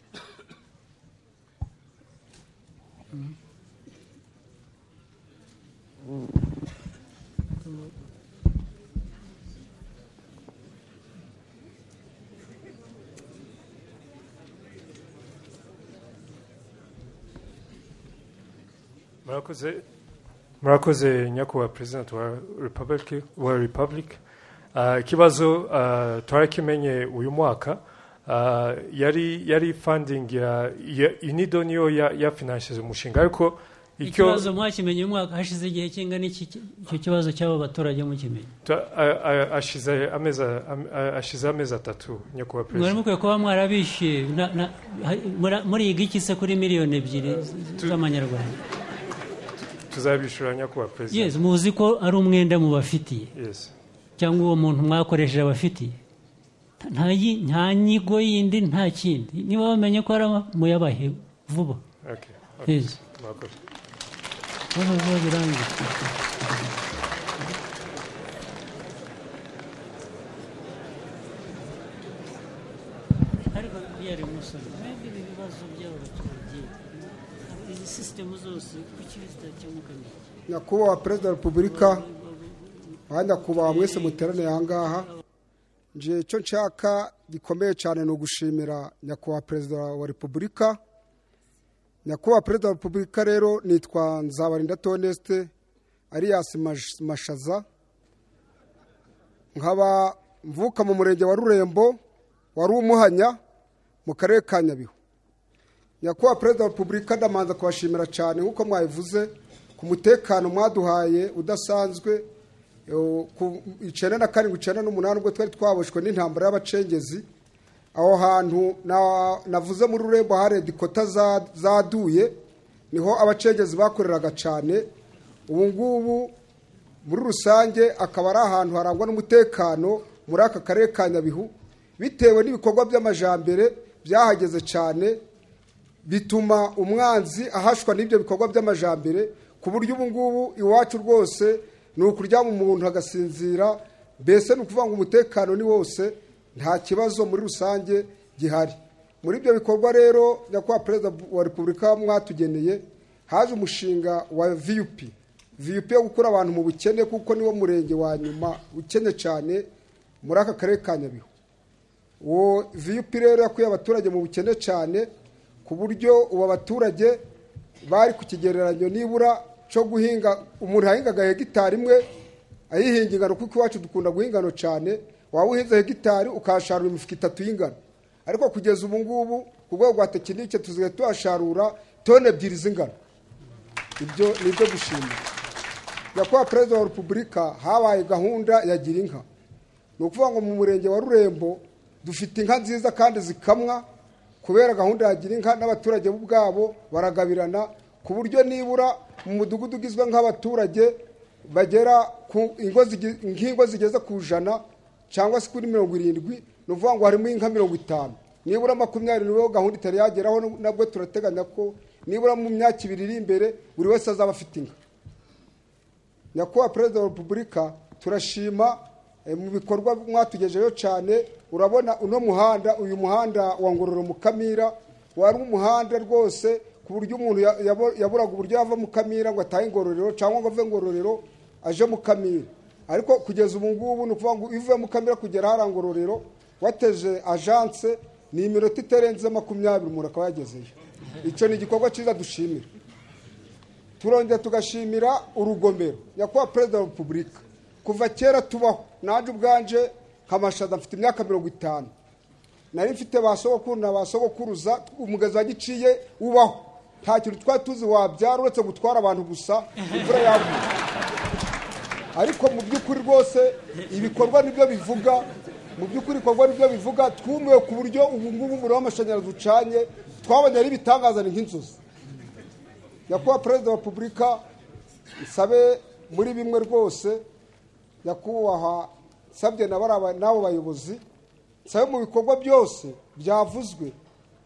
murakoze murakoze nyakubahwa perezida wa repubulika wa repubulika Ah, ikibazo ah, twarakimenye uyu mwaka Ah, yari yari funding ya, ya unido niyo ya, ya finanshize umushinga ariko icyo ikibazo mwakimenye umwaka hashize igihe kingana iki icyo kibazo cy'abo baturage mukimenye ta- a- a- ashize amezi a- am- a- ashize amezi atatu nyakubahwa mwari perezida mukwiye kuba mwarabishyuye na- na- ha- mura- muriga iki se kuri miliyoni ebyiri z- Tu- z'amanyarwanda tuzabishura nyakubahwa perezida yes muzi ko ari umwenda mubafitiye yes cyangwa uwo muntu mwakoresheje abafitiye nta yi- nta nyigo yindi nta kindi niba bamenye ko ari muyabahe vuba Okay. okay. Please. Murakoze. vuba vuba birangiye ariko biyari musoni mwebwe ibi bibazo by'abaturage izi sisitemu zose kuki zitakemuka neza nyakubahwa perezida wa repubulika kandi nyakubahwa mwese muteraniye aha ngaha nje icyo nshaka gikomeye cyane ni ugushimira nyakubahwa perezida wa repubulika nyakubahwa perezida wa repubulika rero nitwa nzabarinda tonesite ariyasi Mash- mashaza nkaba mvuka mu murenge wa rurembo wari umuhanya mu karere ka nyabihu nyakubahwa perezida wa repubulika ndamanza kubashimira cyane nk'uko mwabivuze ku mutekano mwaduhaye udasanzwe eh, ku icyenda na karindwi icyenda n'umunani ubwo twari twaboshwe n'intambara y'abacengezi aho hantu na- navuze muri rurembo hari dikota za- zaduye niho abacengezi bakoreraga cyane ubu ngubu muri rusange akaba ari ahantu harangwa n'umutekano muri aka karere ka nyabihu bitewe n'ibikorwa by'amajambere byahageze cyane bituma umwanzi ahashwa n'ibyo bikorwa by'amajambere ku buryo ubu ngubu iwacu rwose ni ukuryama umuntu agasinzira mbese ni ukuvuga ngo umutekano ni wose nta kibazo muri rusange gihari muri ibyo bikorwa rero nyakubahwa perezida wa repubulika mwatugeneye haje umushinga wa vup vup yo gukura abantu mu bukene kuko niwo murenge wa nyuma ukennye cyane muri aka karere ka nyabihu uwo vup rero yakuye abaturage mu bukene cyane ku buryo ubu abaturage bari ku kigereranyo nibura cyo guhinga umuntu yahingaga hegitari imwe ayihinga ingano kuko iwacu dukunda guhinga ingano cyane waba uhinze hegitari ukahasharura imifuka itatu y'ingano ariko kugeza ubu ngubu ku rwego rwa tekinike tuzigaye tuhasharura toni ebyiri z'ingano ibyo ni ibyo gushimira nyakubahwa perezida wa repubulika habaye gahunda ya gira inka ni ukuvuga ngo mu murenge wa rurembo dufite inka nziza kandi zikamwa kubera gahunda ya gira inka n'abaturage bo ubwabo baragabirana ku buryo nibura mu mudugudu ugizwe nk'abaturage bagera ku ingo zige- nk'ingo zigeze ku ijana cyangwa se kuri mirongo irindwi ni ukuvuga ngo harimo inka mirongo itanu nibura makumyabiri nibo gahunda itari yageraho nabwo turateganya ko nibura mu myaka ibiri iri imbere buri wese azaba afite inka nyakubahwa perezida wa repubulika turashima eh, mu bikorwa mwatugejeyo cyane urabona uno muhanda uyu muhanda wa ngororero mukamira wari umuhanda rwose ku buryo umuntu ya- yabo- yaburaga uburyo yava mukamira ngo atahe ingororero cyangwa ngo ave ngororero aje mukamira ariko kugeza ubu ngubu ni ukuvuga ngo ivuye mukamira kugera hariya ngororero wateje ajanse ni iminota itarenze makumyabiri umuntu akaba yagezeyo icyo ni igikorwa cyiza dushimira turongera tugashimira urugomero nyakubahwa perezida wa repubulika kuva kera tubaho nanjye ubwanje nkamashaza mfite imyaka mirongo itanu nari mfite ba sogokuru na ba sogokuruza umugezi wa giciye ubaho nta kintu twari tuzi wabyara uretse gutwara abantu gusa imvura yaguye ariko mu by'ukuri rwose ibikorwa nibyo bivuga mu by'ukuri ibikorwa nibyo bivuga twumiwe ku buryo ubu ngubu umuriro w'amashanyarazi ucanye twabonye ari ibitangaza ni nk'inzozi nyakubahwa perezida wa repubulika nsabe muri bimwe rwose nyakubahwa nsabye na bariya ba- n'abo bayobozi nsabe mu bikorwa byose byavuzwe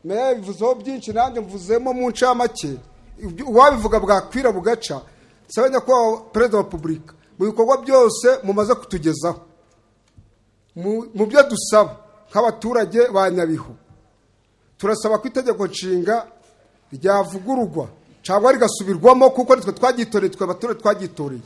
meya yabivuzeho byinshi nanjye mvuzemo mu ncamake ibyo- uwabivuga bwakwira bugaca nsabe nyakubahwa perezida wa repubulika mu bikorwa byose mumaze kutugezaho mu mu byo dusaba nk'abaturage ba nyabihu turasaba ko itegeko nshinga ryavugururwa cyangwa rigasubirwamo kuko nitwe twagitoreye twe abaturage twagitoreye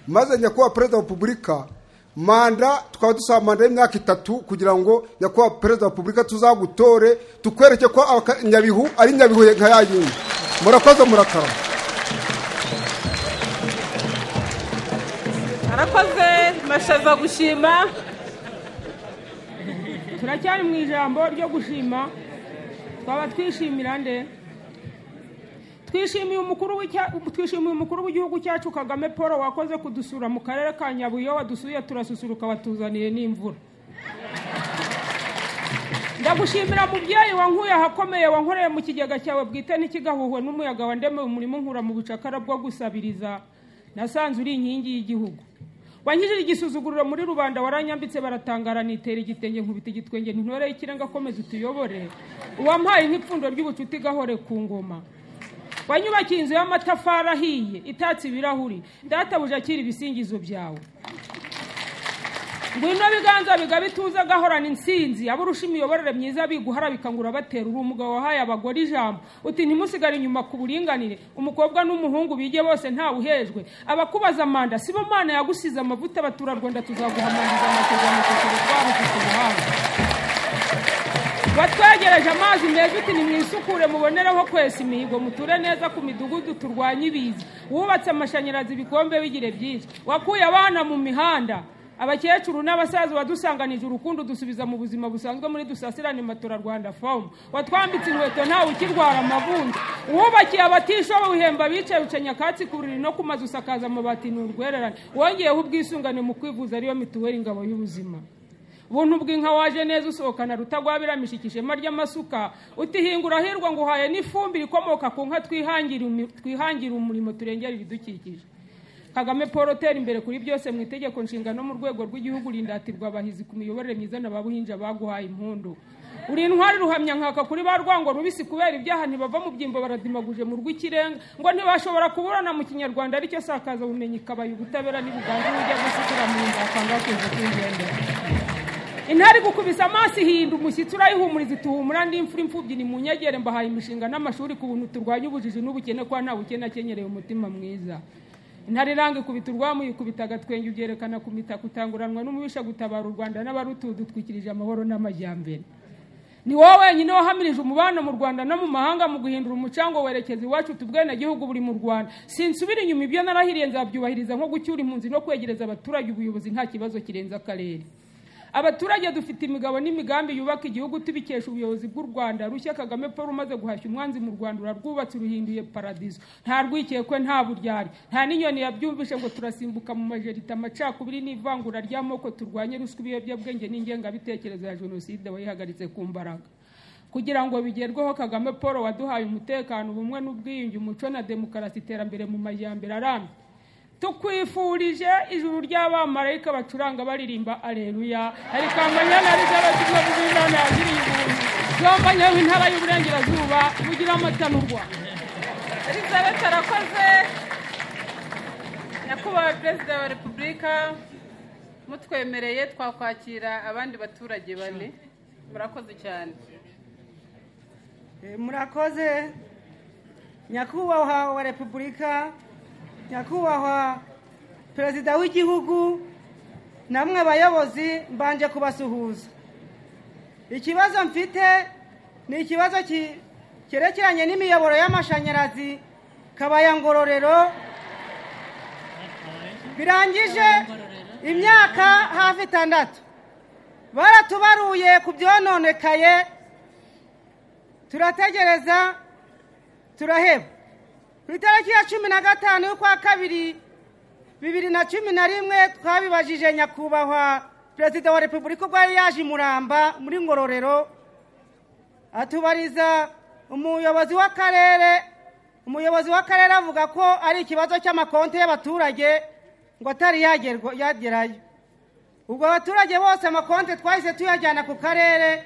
maze nyakubahwa perezida wa repubulika manda tukaba dusaba manda y'imyaka itatu kugira ngo nyakubahwa perezida wa repubulika tuzagutore tukwereke ko abaka- nyabihu ari nyabihu nka ya yindi murakoze murakarama arakoze mashaza gushima turacyari mu ijambo ryo gushima twaba twishimira nde twishimiye umukuru w'icya- twishimiye umukuru w'igihugu cyacu kagame paul wakoze kudusura mu karere ka nyabuye wadusuye turasusuruka watuzaniye n'imvura ndagushimira mubyeyi wankuye ahakomeye wankoreye mu kigega cyawe bwite ntikigahuhwe n'umuyaga wandemeye umurimo nkura mu bucakara bwo gusabiriza nasanze uri inkingi y'igihugu wanyujije igisuzuguriro muri rubanda waranyambitse baratangara nitera igitenge nkubita igitwenge ntintoreye ikirenga akomeze utuyobore uwampaye nk'ipfundo ry'ubucuti gahore ku ngoma wanyubakiye inzu y'amatafari ahiye itatse ibirahuri databuja akira ibisingizo byawe ngwino biganza bigabe ituze agahorana insinzi abarusha imiyoborere myiza biguhara bikangura batera urumuga wahaye abagore ijambo uti ntimusigare inyuma ku buringanire umukobwa n'umuhungu bige bose ntawe uhejwe abakubaza manda sibo mana yagusize amavuta abaturarwanda tuzaguhamandiriza amasezerano kugira utwara ufite ubuhanga watwegereje amazi meza uti nimwisukure mubonereho kwesa imihigo muture neza ku midugudu turwanye ibiza wubatse amashanyarazi ibikombe bigire byinshi wakuye abana mu mihanda abakecuru n'abasaza badusanganije urukundo dusubiza mu buzima busanzwe muri dusasirane matora rwanda fomu watwambitse inkweto ntawe ukirwara amavunja wubakiye abatishoboye uhemba abicaye uca nyakatsi ku buriri no ku mazu usakaza amabati ni urwererane wongeyeho ubwisungane mu kwivuza ariyo mituweli ingabo y'ubuzima buntu bw'inka waje neza usohokana rutagwabiramisha ishema ry'amasuka utihingura hirwa ngo uhaye n'ifumbire ikomoka ku nka twihangira umi- twihangira umurimo turengera ibidukikije kagame paul utera imbere kuri byose mu itegeko nshinga no mu rwego rw'igihugu rindatirwa abahizi ku miyoborere myiza na ba buhinja baguhaye impundu uri intwari ruhamya nkaka kuri ba rwango rubisi kubera ibyaha ntibava mu byimbo baradimaguje mu rw'ikirenga ngo ntibashobora kuburana mu kinyarwanda aricyo sakaza bumenyi ikabaya ubutabera n'ibiganza ujya gusikira mu nda akanga kuza kw'igendera intare igukubise amaso ihinda umushyitsi urayihumuriza ituhumura ndi imfura imfubyi ni mu nyegere mbahaye imishinga n'amashuri ku buntu turwanya ubujiji n'ubukene kwa nta bukene akenyereye umutima mwiza intare iranga ikubita urwamu yikubita agatwenge ubyerekana ku mitaka utanguranwa n'umubisha gutabara u rwanda n'abarutudutwikirije amahoro n'amajyambere ni wowe wenyine wahamirije umubano mu rwanda no mu mahanga mu guhindura umucango werekeza iwacu tubwene gihugu buri mu rwanda sinsubira inyuma ibyo narahiriye nzabyubahiriza nko gucyura impunzi no kwegereza abaturage ubuyobozi nta kibazo kirenze akarere abaturage dufite imigabo n'imigambi yubaka igihugu tubikesha ubuyobozi bw'u rwanda rushya kagame paul umaze guhashya umwanzi mu rwanda urarwubatse uruhinduye paradiso nta rwikekwe nta buryari nta n'inyoni yabyumvishe ngo turasimbuka mu majerita amacakubiri n'ivangura ry'amoko turwanye ruswa ibiyobyabwenge n'ingengabitekerezo ya jenoside wayihagaritse ku mbaraga kugira ngo bigerweho kagame paul waduhaye umutekano ubumwe n'ubwiyunge umuco na demokarasi iterambere mu majyambere arambye tukwifurije ijuru ry'abamarayika bacuranga baririmba aleluya arikambanya na rizabatuza buzindana ziri ibuntu zombanya w'intara y'uburengerazuba bugira amatanurwa elizabeth arakoze nyakubahwa perezida wa repubulika mutwemereye twakwakira abandi baturage bane murakoze cyane Eh, murakoze nyakubahwa wa repubulika nyakubahwa perezida w'igihugu namwe abayobozi mbanje kubasuhuza ikibazo mfite ni ikibazo ki- cyerekeranye n'imiyoboro y'amashanyarazi kabaya ngororero birangije imyaka hafi itandatu baratubaruye ku byononekaye turategereza turaheba ku itariki ya cumi na gatanu y'ukwa kabiri bibiri na cumi na rimwe twabibajije nyakubahwa perezida wa repubulika ubwo yari yaje i muramba muri ngororero atubariza umuyobozi w'akarere umuyobozi w'akarere avuga ko ari ikibazo cy'amakonti y'abaturage ngo atari yagerwa- yagerayo ubwo abaturage bose amakonti twahise tuyajyana ku karere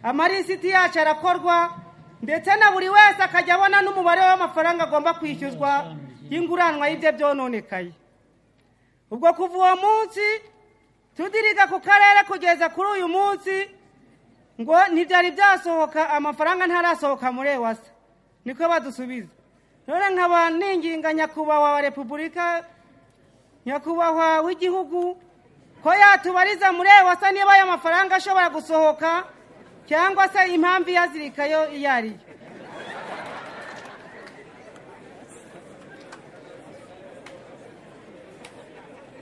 amalisiti yacu arakorwa ndetse na buri wese akajya abona n'umubare w'amafaranga agomba kwishyuzwa y'inguranwa y'ibyo byononekaye ubwo kuva uwo munsi tudiriga ku karere kugeza kuri uyu munsi ngo ntibyari byasohoka amafaranga ntarasohoka muri ewasa niko badusubiza none nkaba ninginga nyakubahwa wa repubulika nyakubahwa w'igihugu ko yatubariza muri ewasa niba ayo mafaranga ashobora gusohoka cyangwa se impamvu iyazirikayo iyo ari yo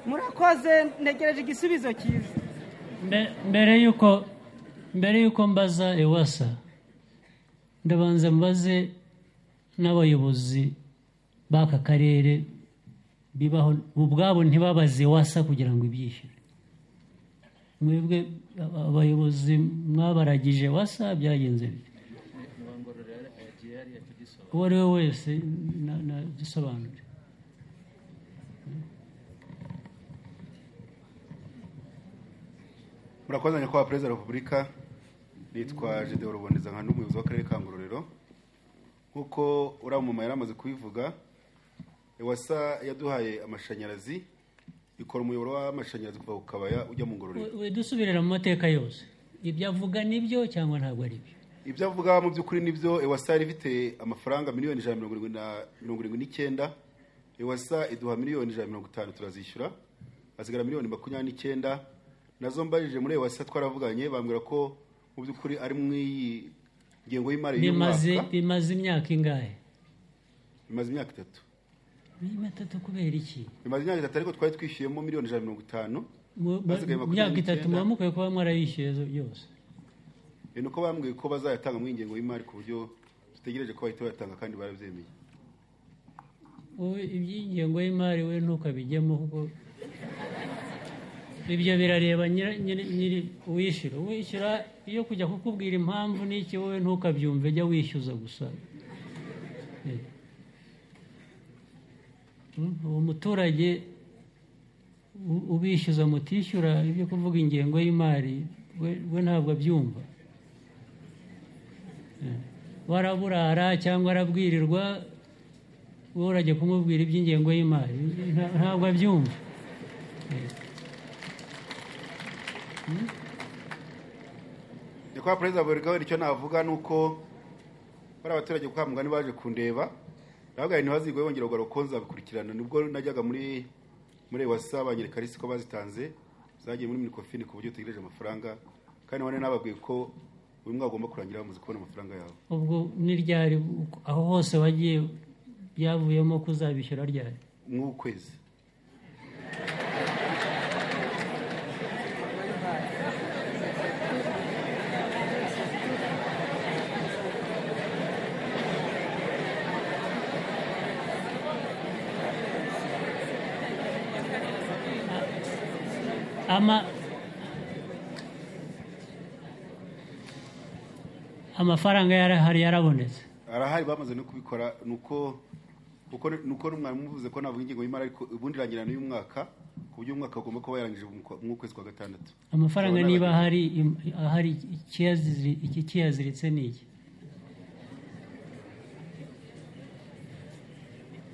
murakoze ntegereje igisubizo cyiza Mbe- mbere yuko mbere yuko mbaza ewasa ndabanza mbaze n'abayobozi b'aka karere bibaho ubwabo ntibabaze ewasa kugira ngo ibyishyure mwebwe aba- abayobozi mwabaragije ewasa byagenze bite uwo ari we wese na- na- dusobanure murakoze nyakubahwa perezida wa repubulika nitwa jide ruboneza nka n'umuyobozi w'akarere ka ngororero nk'uko uriya mumama yari amaze kubivuga ewasa yaduhaye amashanyarazi ikora umuyoboro w'amashanyarazi kuva ku kabaya ujya mu ngororero dusubirira mu mateka yose ibyo avuga nibyo cyangwa ntabwo ari byo ibyo avuga mu by'ukuri nibyo ewasa yari ifite amafaranga miliyoni ijana na mirongo irindwi na mirongo irindwi n'icyenda ewasa iduha miliyoni ijana na mirongo itanu turazishyura hasigara miliyoni makumyabiri n'icyenda nazo mbajije muri ewasa twaravuganye bambwira ko mu by'ukuri ari mu iyi ngengo y'imari bimaze y'umwaka bimaze imyaka ingahe bimaze imyaka itatu Ni itatu kubera iki bimaze imyaka itatu ariko twari twishyuyemo miliyoni ijana na mirongo itanu Mu- mu- Basigaye makumyabiri imyaka itatu n'icyenda. muba mukwiye kuba mwarayishyuye zo- yose ni uko bambwiye ko bazayatanga muri iyi ngengo y'imari ku buryo dutegereje ko bahita bayatanga kandi barabyemeye wowe iby'ingengo y'imari we ntukabijyemo ubwo ibyo birareba nyira- nyiri- nyiri uwishyura uwishyura iyo kujya kukubwira impamvu n'iki wowe ntukabyumve jya wishyuza gusa Eh. Mm, uwo muturage u- ubishyuza mutishyura ibyo kuvuga ingengo y'imari we- we ntabwo abyumva Eh. waraburara cyangwa arabwirirwa wowe urajya kumubwira iby'ingengo y'imari nta- ntabwo abyumva nyakubahwa perezida wa repubulika icyo navuga ni uko bari abaturage ku kamugani baje kundeba navuga ngo ntibazigwe bongera kugaruka ko nzabikurikirana nibwo najyaga muri muri ewasa banyereka risi ko bazitanze zagiye muri minikofini ku buryo utegereje amafaranga kandi none nababwiye ko uyu mwaka ugomba kurangira bamaze kubona amafaranga yawe ubwo ni ryari aho hose wagiye byavuyemo kuzabishyura ryari nk'ukwezi Ama- amafaranga yarahari yarabonetse arahari bamaze no kubikora nuko uko nuko n'umwarimu uvuze ko navuga ingengo y'imari ariko ubundi irangirana y'umwaka ku buryo umwaka ugomba kuba yarangije mu kwa- mu kwezi kwa gatandatu amafaranga Urabona niba abagenzi. ahari im- ahari ikiyaziri- iki kiyaziritse ni iki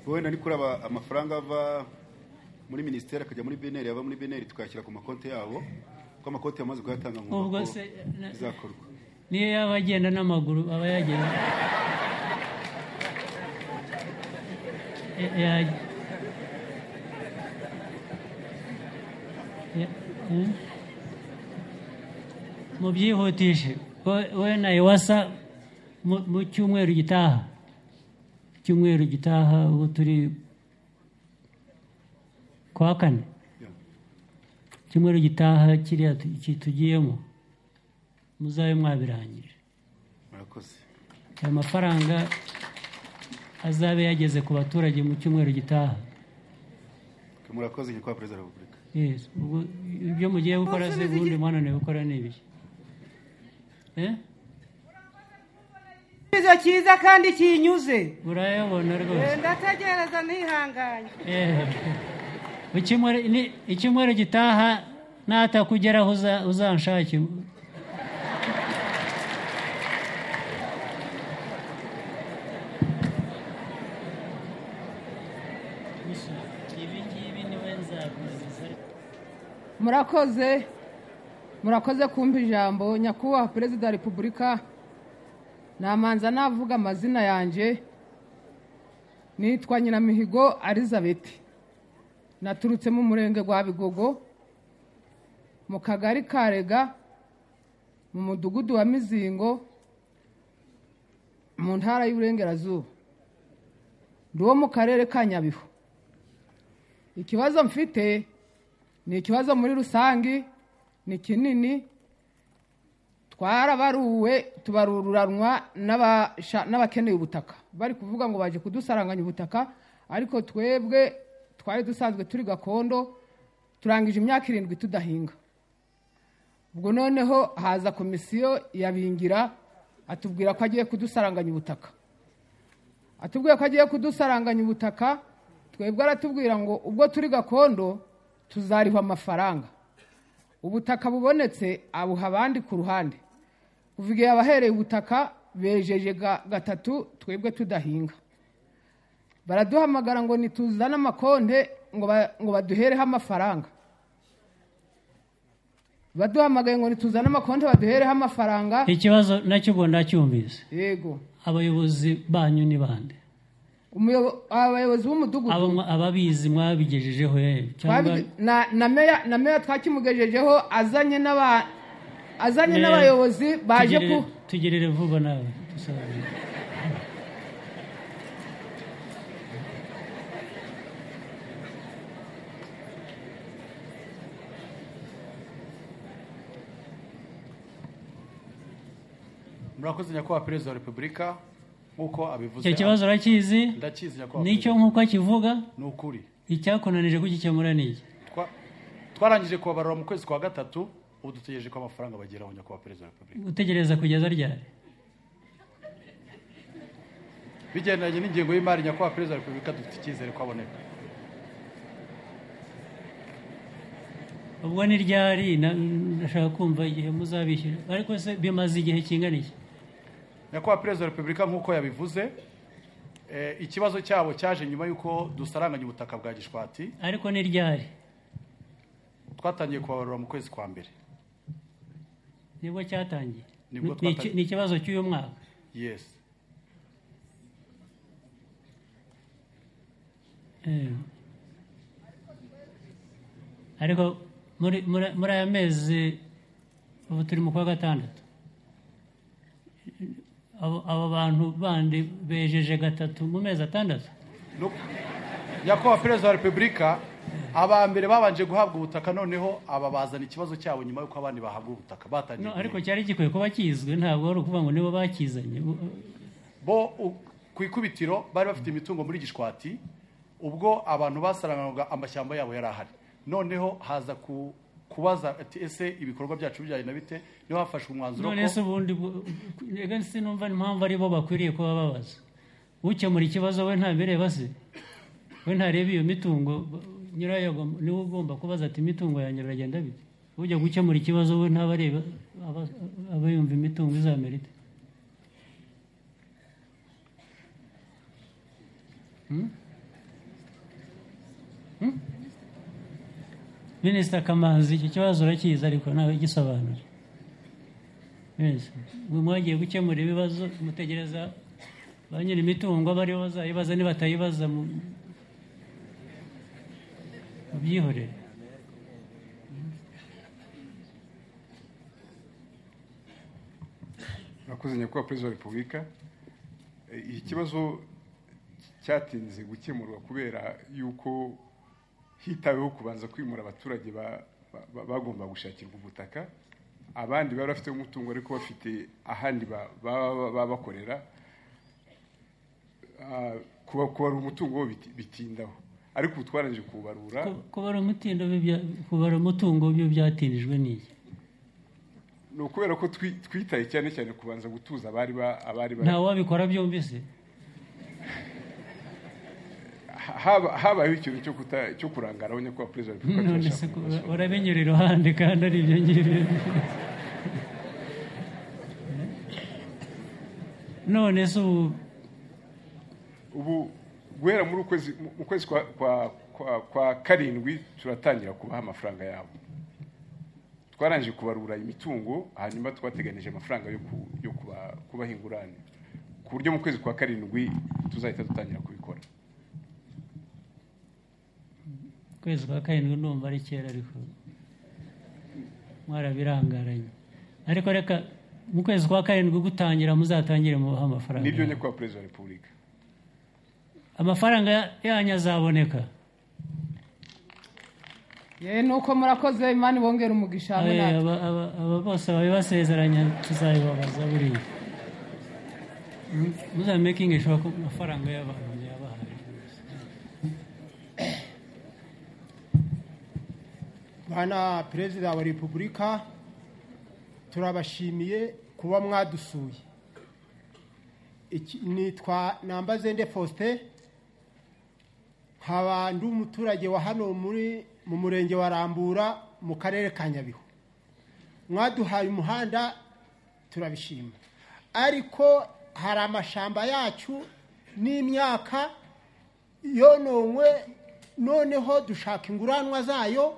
wenda ni kuraba amafaranga ava muri minisiteri akajya muri beneri ava muri beneri tukayashyira ku makonti yabo kuko amakonti yamaze kuyatanga ngo Ubwo ko se, na- bizakorwa niyo yaba agenda n'amaguru aba yagenda Ya- ya- ya- hmm? mubyihutishe We- we na iwasa mu mu cyumweru gitaha icyumweru gitaha ubu turi ku wa kane icyumweru gitaha kiriya tu- iki tugiyemo muzabe mwabirangije murakoze aya mafaranga azabe yageze ku baturage mu cyumweru gitaha murakoze nyakubahwa perezida wa repubulika Yes, ubwo ibyo mugiye gukora se ubundi mwananiwe gukora ni ibiki Eh? icyiza cyiza kandi kinyuze urayabona rwose Eh, ndategereza ntihanganye Eh. Icyumweru- ni- icyumweru gitaha natakugeraho uza- uzanshake murakoze murakoze kumva ijambo nyakubahwa perezida wa repubulika namanza navuga amazina yanjye nitwa nyiramihigo elizabeth naturutse mu murenge wa bigogo mu kagari ka rega mu mudugudu wa mizingo mu ntara y'uburengerazuba ndi uwo mu karere ka nyabihu ikibazo mfite ni ikibazo muri rusange ni kinini twarabaruwe tubarururanwa n'abasha- n'abakeneye ubutaka bari kuvuga ngo baje kudusaranganya ubutaka ariko twebwe twari dusanzwe turi gakondo turangije imyaka irindwi tudahinga ubwo noneho haza komisiyo yabingira atubwira ko agiye kudusaranganya ubutaka atubwiye ko agiye kudusaranganya ubutaka twebwe aratubwira ngo ubwo turi gakondo tuzarihwa amafaranga ubutaka bubonetse abuha abandi ku ruhande kuva igihe abahereye ubutaka bejeje ga- gatatu twebwe tudahinga baraduhamagara ngo nituzane amakonte ngo ba- ngo baduhereho amafaranga baduhamagaye ngo nituzane amakonte baduhereho amafaranga ikibazo nacyo ubwo ndacyumvise yego abayobozi banyu ni bande umuyobo- abayobozi b'umudugudu Aba- ababizi mwabigejejeho he cyangwa Twabi- na na meya na meya twakimugejejeho azanye n'aba azanye Ne- n'abayobozi baje ku tugerere- tugerere vuba nawe dusobanure. murakoze nyakubahwa perezida wa repubulika nk'uko abivuze icyo kibazo urakizi ndakizi nyakubahwa nicyo perezida. nk'uko akivuga ni ukuri icyakunanije kugikemura ni iki Twa- twarangije kubabarura mu kwezi kwa gatatu ubu dutegereje ko amafaranga bageraho nyakubahwa perezida wa repubulika gutegereza kugeza ryari bigendanye n'ingengo y'imari nyakubahwa perezida wa repubulika dufite icyizere ko aboneka ubwo ni ryari na- ndashaka kumva igihe muzabishyura ariko se bimaze igihe kingana iki nyakubahwa perezida wa repubulika nk'uko yabivuze eh, ikibazo cyabo cyaje nyuma y'uko dusaranganya ubutaka bwa gishwati ariko ni ryari twatangiye kubabarura mu kwezi kwa mbere nibwo cyatangiye Nibwo Ni- ni iki- twatangiye. ni ikibazo cy'uyu mwaka yesi Eh. ariko muri muri- muri aya mezi ubu turi mu kwa gatandatu abo abo bantu bandi bejeje gatatu mu mezi atandatu nyakubahwa perezida wa repubulika aba mbere babanje guhabwa ubutaka noneho aba bazana ikibazo cyabo nyuma y'uko abandi bahabwa ubutaka batangiye no ariko cyari gikwiye kuba kizwe ntabwo ari ukuvuga ngo nibo bakizanye bo u- ku ikubitiro bari bafite imitungo muri gishwati ubwo abantu basaranganywaga amashyamba yabo yari ahari noneho haza ku kubaza ati ese ibikorwa byacu bijyanye na bite niho hafashwe umwanzuro none se ko ubundi bu- rega sinumva impamvu ari bo bakwiriye kuba babaza ukemura ikibazo we ntabireba se we ntareba iyo mitungo nyirayo agomba- niwe ugomba kubaza ati imitungo yanjye biragenda bite ujya gukemura ikibazo we ntabareba aba- aba yumva imitungo izamera ite Hmm? Hmm? minisita kamanzi icyo kibazo urakizi ariko ntawe gisobanura Yes. Mwe mwagiye gukemura ibibazo mutegereza ba nyiri imitungo bariho bazayibaza nibatayibaza mu- mubyihorere murakoze nyakubahwa perezida wa repubulika Eh, iki kibazo cyatinze gukemurwa kubera yuko hitaweho kubanza kwimura abaturage ba- ba- ba- bagomba gushakirwa ubutaka abandi bari bafite umutungo ariko bafite ahandi ba- ba- ba- baba bakorera Ah, kuba- kubara umutungo wo biti- bitindaho ariko ubu twarangije kuwubarura kubara umutindo w'ibya- kubara umutungo byo byatinijwe n'iki ni ukubera ko twi- twitaye cyane cyane kubanza gutuza abari ba- abari ba- ntawe wabikora byombi se haba- habayeho ikintu cyo kuta- cyo kurangara abanya kwa perezida wa repubulika none turashaka se ku- kubibazo. urabinyura iruhande kandi ari ibyo ngibyo none se ubu ubu guhera muri ukwezi mu- mu kwezi kwa, kwa, kwa, kwa karindwi turatangira kubaha amafaranga yabo twarangije kubarura imitungo hanyuma twateganije amafaranga yo, ku, yo kuba, kubaha ingurane ku buryo mu kwezi kwa karindwi tuzahita dutangira kubikora ukwezi kwa karindwi ndumva ari kera ariko mwarabirangaranye ariko reka mu kwezi kwa karindwi gutangira muzatangire mubahe amafaranga nibyo nyakubahwa perezida wa repubulika amafaranga yanyu azaboneka ye nuko murakoze imana ibongera umugisha hamwe Eh, natwe aba aba- aba bose babibasezeranya tuzabibabaza buriya Mm, muzamakinge sure ko amafaranga y'abantu muyabahaye bana perezida wa repubulika turabashimiye kuba mwadusuye Iki- nitwa nambazende faustin nkaba ndi umuturage wa hano muri mu murenge wa rambura mu karere ka nyabihu mwaduhaye umuhanda turabishima ariko hari amashamba yacu n'imyaka yononwe noneho dushaka inguranwa zayo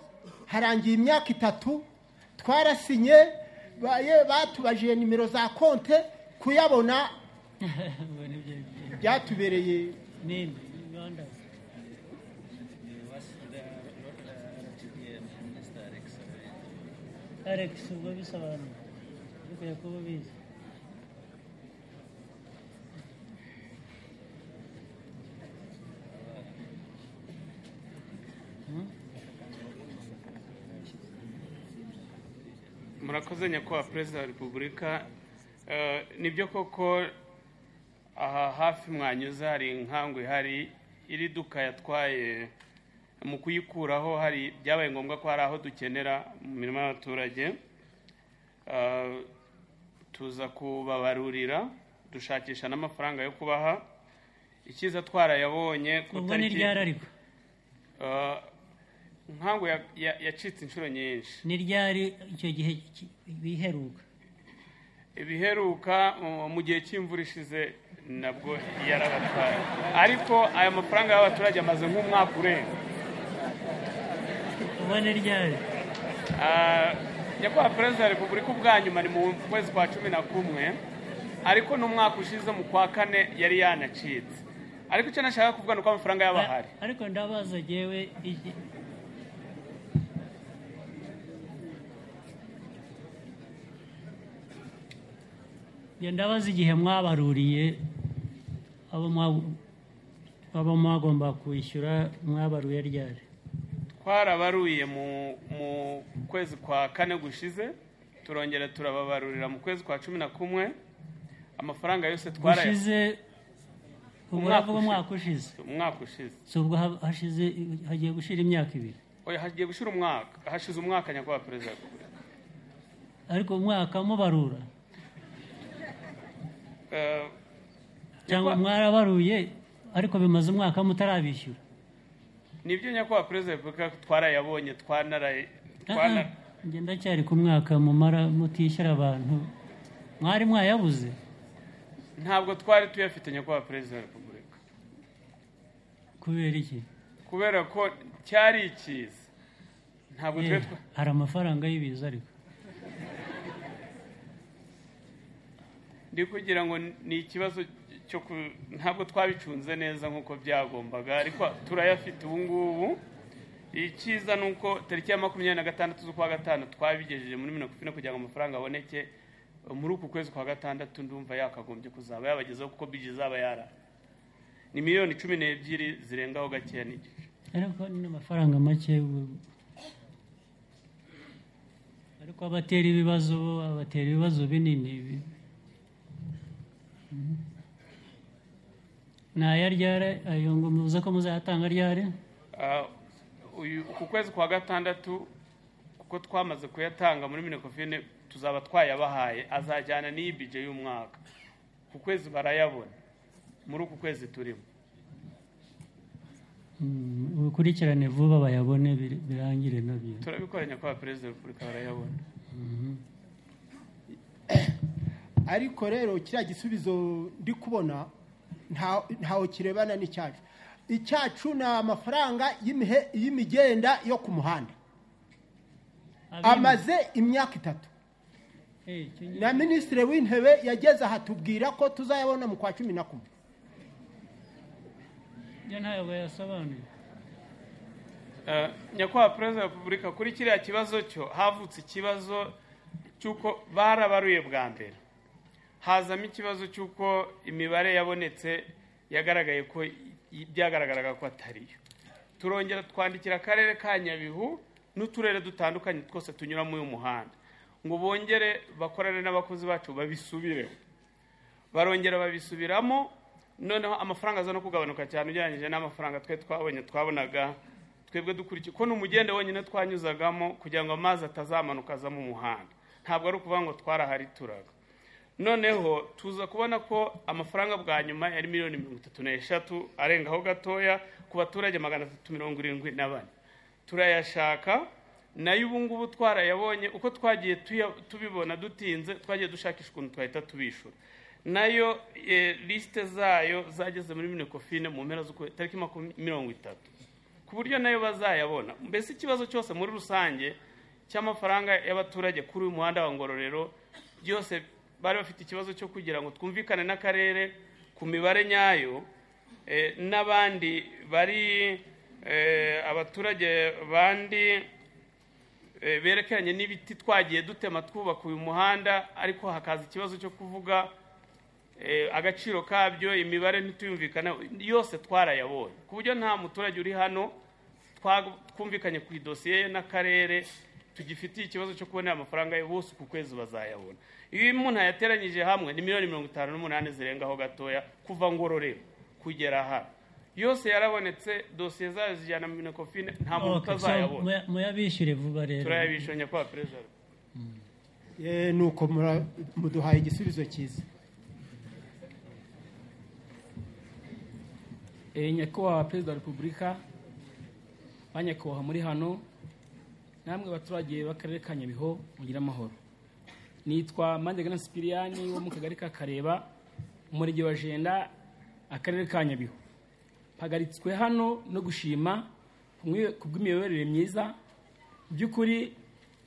harangiye imyaka itatu twarasinye baye- batubajije nimero za konte kuyabona byatubereye nini rwanda alex ubwo bisobanura bikwiye kuba ubizi murakoze nyakubahwa perezida wa repubulika Eh, nibyo koko aha hafi mwanyuze hari inkangu ihari iri duka yatwaye mu kuyikuraho hari byabaye ngombwa ko hari aho dukenera mu mirimo y'abaturage Eh, tuza kubabarurira dushakisha n'amafaranga yo kubaha icyiza twarayabonye ku ubwo ni ryari ariko Eh, inkangu ya- ya- yacitse inshuro nyinshi ni ryari icyo gihe ki- biheruka ibiheruka mu- mu gihe cy'imvura ishize nabwo yarabatwaye ariko aya mafaranga y'abaturage amaze nk'umwaka urenga ubone ryari Ah, nyakubahwa perezida wa repubulika ubwa nyuma ni mu kwezi kwa cumi na kumwe ariko n'umwaka ushize mu kwa kane yari yanacitse ariko icyo nashaka kuvuga ni uko amafaranga y'abahari ariko ndabaza jyewe iki- Njye ndabaza igihe mwabaruriye abo mwa- abo mwagomba kwishyura mwabaruye ryari twarabaruye mu mu kwezi kwa kane gushize turongera turababarurira mu kwezi kwa cumi na kumwe amafaranga yose twaraya gushize ubwo uravuga umwaka ushize umwaka ushize si ubwo ha- hashize hagiye gushira imyaka ibiri oya hagiye gushira umwaka hashize umwaka nyakubahwa perezida wa repubulika ariko umwaka mubarura Eh, cyangwa mwarabaruye ariko bimaze umwaka mutarabishyura nibyo nyakubahwa perezida wa repubulika twarayabonye twanaraye twana- njye ndacyari ku mwaka mumara mutishyura abantu mwari mwayabuze ntabwo twari tuyafite nyakubahwa perezida wa repubulika kubera iki kubera ko cyari ikiza ntabwo Eh, twari twa- hari amafaranga y'ibiza ariko ndi kugira ngo ni ikibazo cyo ku ntabwo twabicunze neza nk'uko byagombaga ariko turayafite ubu ngubu icyiza ni uko tariki ya makumyabiri na gatandatu z'ukwa gatanu twabigejeje muri mirongo ine kugira ngo amafaranga aboneke muri uku kwezi kwa gatandatu ndumva yakagombye kuzaba yabagezeho kuko bije izaba yara ni miliyoni cumi n'ebyiri zirengaho gakeya n'igice ariko ni amafaranga make ubu- ariko abatera ibibazo bo abatera ibibazo binini bi- Mhm. ni aya ryari ayo ngo muze ko muzayatanga ryari Ah, uyu ku kwezi kwa gatandatu kuko twamaze kuyatanga muri minekofine tuzaba twayabahaye azajyana n'iyi bije y'umwaka ku kwezi barayabona muri uku kwezi turimo Mm, ubikurikirane vuba bayabone bir- birangire nabyo turabikora nyakubahwa perezida wa repubulika barayabona Mhm. ariko rero kiriya gisubizo ndi kubona nta- ntaho kirebana n'icyacu icyacu ni amafaranga y'imihe- y'imigenda yo ku muhanda amaze imyaka itatu na minisitiri w'intebe yageze aha tubwira ko tuzayabona mu kwa cumi na kumwe yo ntayo bayasobanuye Eh, nyakubahwa perezida wa repubulika kuri kiriya kibazo cyo havutse ikibazo cy'uko barabaruye bwa mbere hazamo ikibazo cy'uko imibare yabonetse yagaragaye ko i- byagaragaraga ko atariyo turongera twandikira akarere ka nyabihu n'uturere dutandukanye twose tunyura muri uyu muhanda ngo bongere bakorane n'abakozi bacu babisubireho barongera babisubiramo noneho amafaranga aza no kugabanuka cyane ugereranyije n'amafaranga twe twabonye twabonaga twebwe dukurikiye ko ni umugende wonyine twanyuzagamo kugira ngo amazi atazamanuka aza mu muhanda ntabwo ari ukuvuga ngo twaraharituraga noneho tuza kubona ko amafaranga bwa nyuma yari miliyoni mirongo itatu n'eshatu arengaho gatoya ku baturage magana atatu mirongo irindwi na bane turayashaka nayo ubu ngubu twarayabonye uko twagiye tuya- tubibona dutinze twagiye dushakisha ukuntu twahita tubishyura nayo eh, lisite zayo zageze muri minekofine mu mpera z'ukwezi tariki makumya- mirongo itatu ku buryo nayo bazayabona mbese ikibazo cyose muri rusange cy'amafaranga y'abaturage kuri uyu muhanda wa ngororero byose bari bafite ikibazo cyo kugira ngo twumvikane n'akarere ku mibare nyayo eh, n'abandi bari eh, abaturage bandi eh, berekeranye n'ibiti twagiye dutema twubaka uyu muhanda ariko hakaza ikibazo cyo kuvuga eh, agaciro kabyo imibare ntituyumvikaneho yose twarayabonye ku buryo nta muturage uri hano twa- twumvikanye ku idosiye ye n'akarere tugifitiye ikibazo cyo kubonera amafaranga ye bose uku kwezi bazayabona iyo umuntu yateranyije hamwe ni miliyoni mirongo itanu n'umunani zirengaho gatoya kuva ngororero kugera hano yose yarabonetse dosiye zayo zijyana mu minekofine nta muntu Okay, so utazayabona muya- muyabishyure vuba rero turayabishyura nyakubahwa perezida Eh, nuko mura- muduhaye igisubizo cyiza Eh, nyakubahwa perezida wa repubulika ba nyakubahwa muri hano namwe baturage b'akarere ka nyabihu mugire amahoro nitwa mandegana sipiriyani wo mu kagari ka kareba umurenge wa jenda akarere ka nyabihu mpagaritswe hano no gushima ku mwe- ku bw'imiyoborere myiza Mu by'ukuri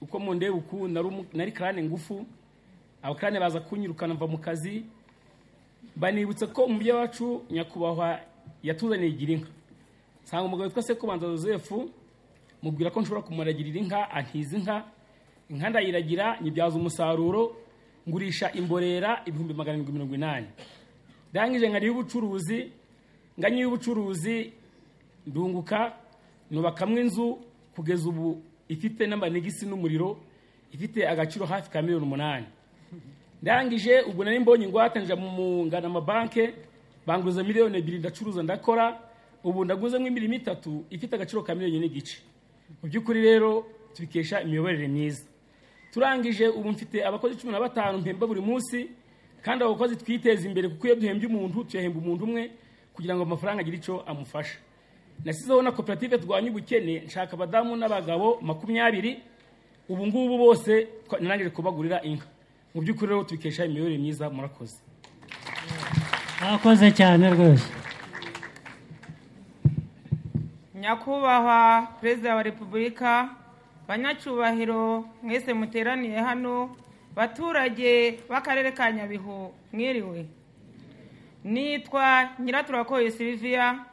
uko mundeba uku nari umu- nari karane ngufu abakarane baza kunyirukana mva mu kazi banibutsa ko umubyeyi wacu nyakubahwa yatuzaniye igira inka nsanga umugabo witwa sekubanza joseph mubwira ko nshobora kumuragirira inka antiza inka inka ndayiragira nyibyaza umusaruro ngurisha imborera ibihumbi magana arindwi mirongo inani ndangije nkariho ubucuruzi nganyiye ubucuruzi ndunguka nubakamwe inzu kugeza ubu ifite n'amanegisi n'umuriro ifite agaciro hafi ka miliyoni umunani ndangije ubwo nari mbonye ingwate nja mu ngana amabanke banguza miliyoni ebyiri ndacuruza ndakora ubu ndaguze nk'imirimo itatu ifite agaciro ka miliyoni n'igice mu by'ukuri rero tubikesha imiyoborere myiza turangije ubu mfite abakozi cumi na batanu mpemba buri munsi kandi abo bakozi twiteza imbere kuko iyo duhembye umuntu tuyahemba umuntu umwe kugira ngo amafaranga agire icyo amufasha nasizeho na koperative turwanya ubukene nshaka abadamu n'abagabo makumyabiri ubu ngubu bose twa- narangije kubagurira inka mu by'ukuri rero tubikesha imiyoborere myiza murakoze mwakoze cyane rwose nyakubahwa perezida wa repubulika banyacyubahiro mwese muteraniye hano baturage b'akarere ka nyabihu mwiriwe nitwa nyiraturakoye silivia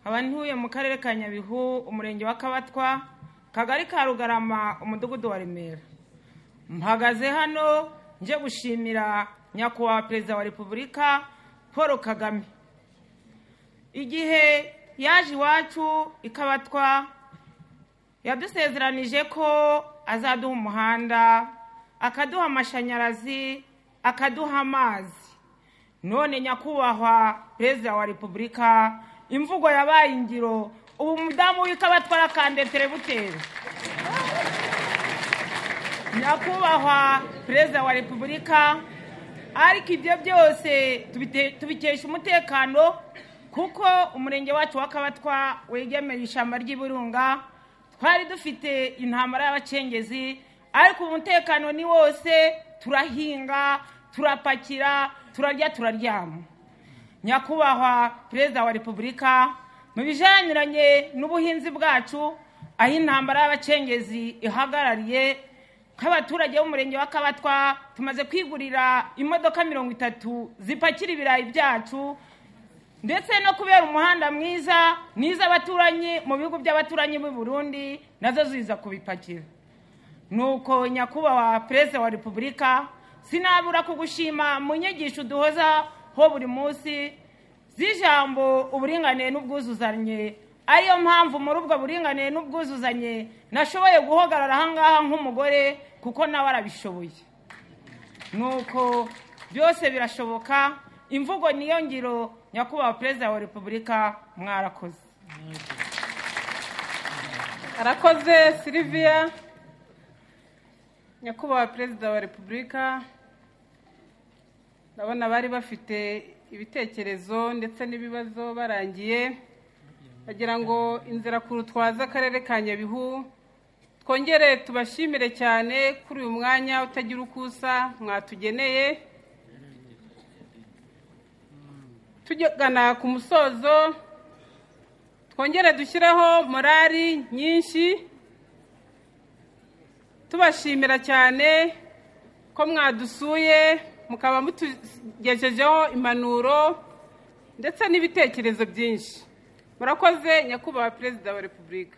nkaba ntuye mu karere ka nyabihu umurenge wa kabatwa kagari ka rugarama umudugudu wa remera mpagaze hano nje gushimira nyakubahwa perezida wa repubulika paul kagame igihe yaje iwacu ikabatwa yadusezeranije ko azaduha umuhanda akaduha amashanyarazi akaduha amazi none nyakubahwa perezida wa repubulika imvugo yabaye ingiro ubu mudamu w'ikabatwa arakandetere butere nyakubahwa perezida wa repubulika ariko ibyo byose tubite- tubikesha umutekano kuko umurenge wacu wa kabatwa wegemera ishyamba ry'ibirunga twari dufite intambara y'abacengezi ariko umutekano ni wose turahinga turapakira turarya turaryama nyakubahwa perezida wa repubulika mu bijyanye n'ubuhinzi bwacu aho intambara y'abacengezi ihagarariye nk'abaturage b'umurenge wa kabatwa tumaze kwigurira imodoka mirongo itatu zipakira ibirayi byacu ndetse no kubera umuhanda mwiza n'iz'abaturanyi mu bihugu by'abaturanyi b'i burundi nazo ziza kubipakira nuko nyakubahwa perezida wa repubulika sinabura kugushima mu nyigisho duhoza ho buri munsi z'ijambo uburinganire n'ubwuzuzanye ariyo mpamvu muri ubwo buringanire n'ubwuzuzanye nashoboye guhagarara ahangaha nk'umugore kuko nawe arabishoboye nuko byose birashoboka imvugo niyo ngiro nyakubahwa perezida wa repubulika mwarakoze arakoze silivia nyakubahwa perezida wa repubulika ndabona bari bafite ibitekerezo ndetse n'ibibazo barangiye bagira ngo inzira ku rutwaza akarere ka nyabihu twongere tubashimire cyane kuri uyu mwanya utagira uko usa mwatugeneye tugana ku musozo twongere dushyireho morali nyinshi tubashimira cyane ko mwadusuye mukaba mutugejejeho impanuro ndetse n'ibitekerezo byinshi murakoze nyakubahwa perezida wa repubulika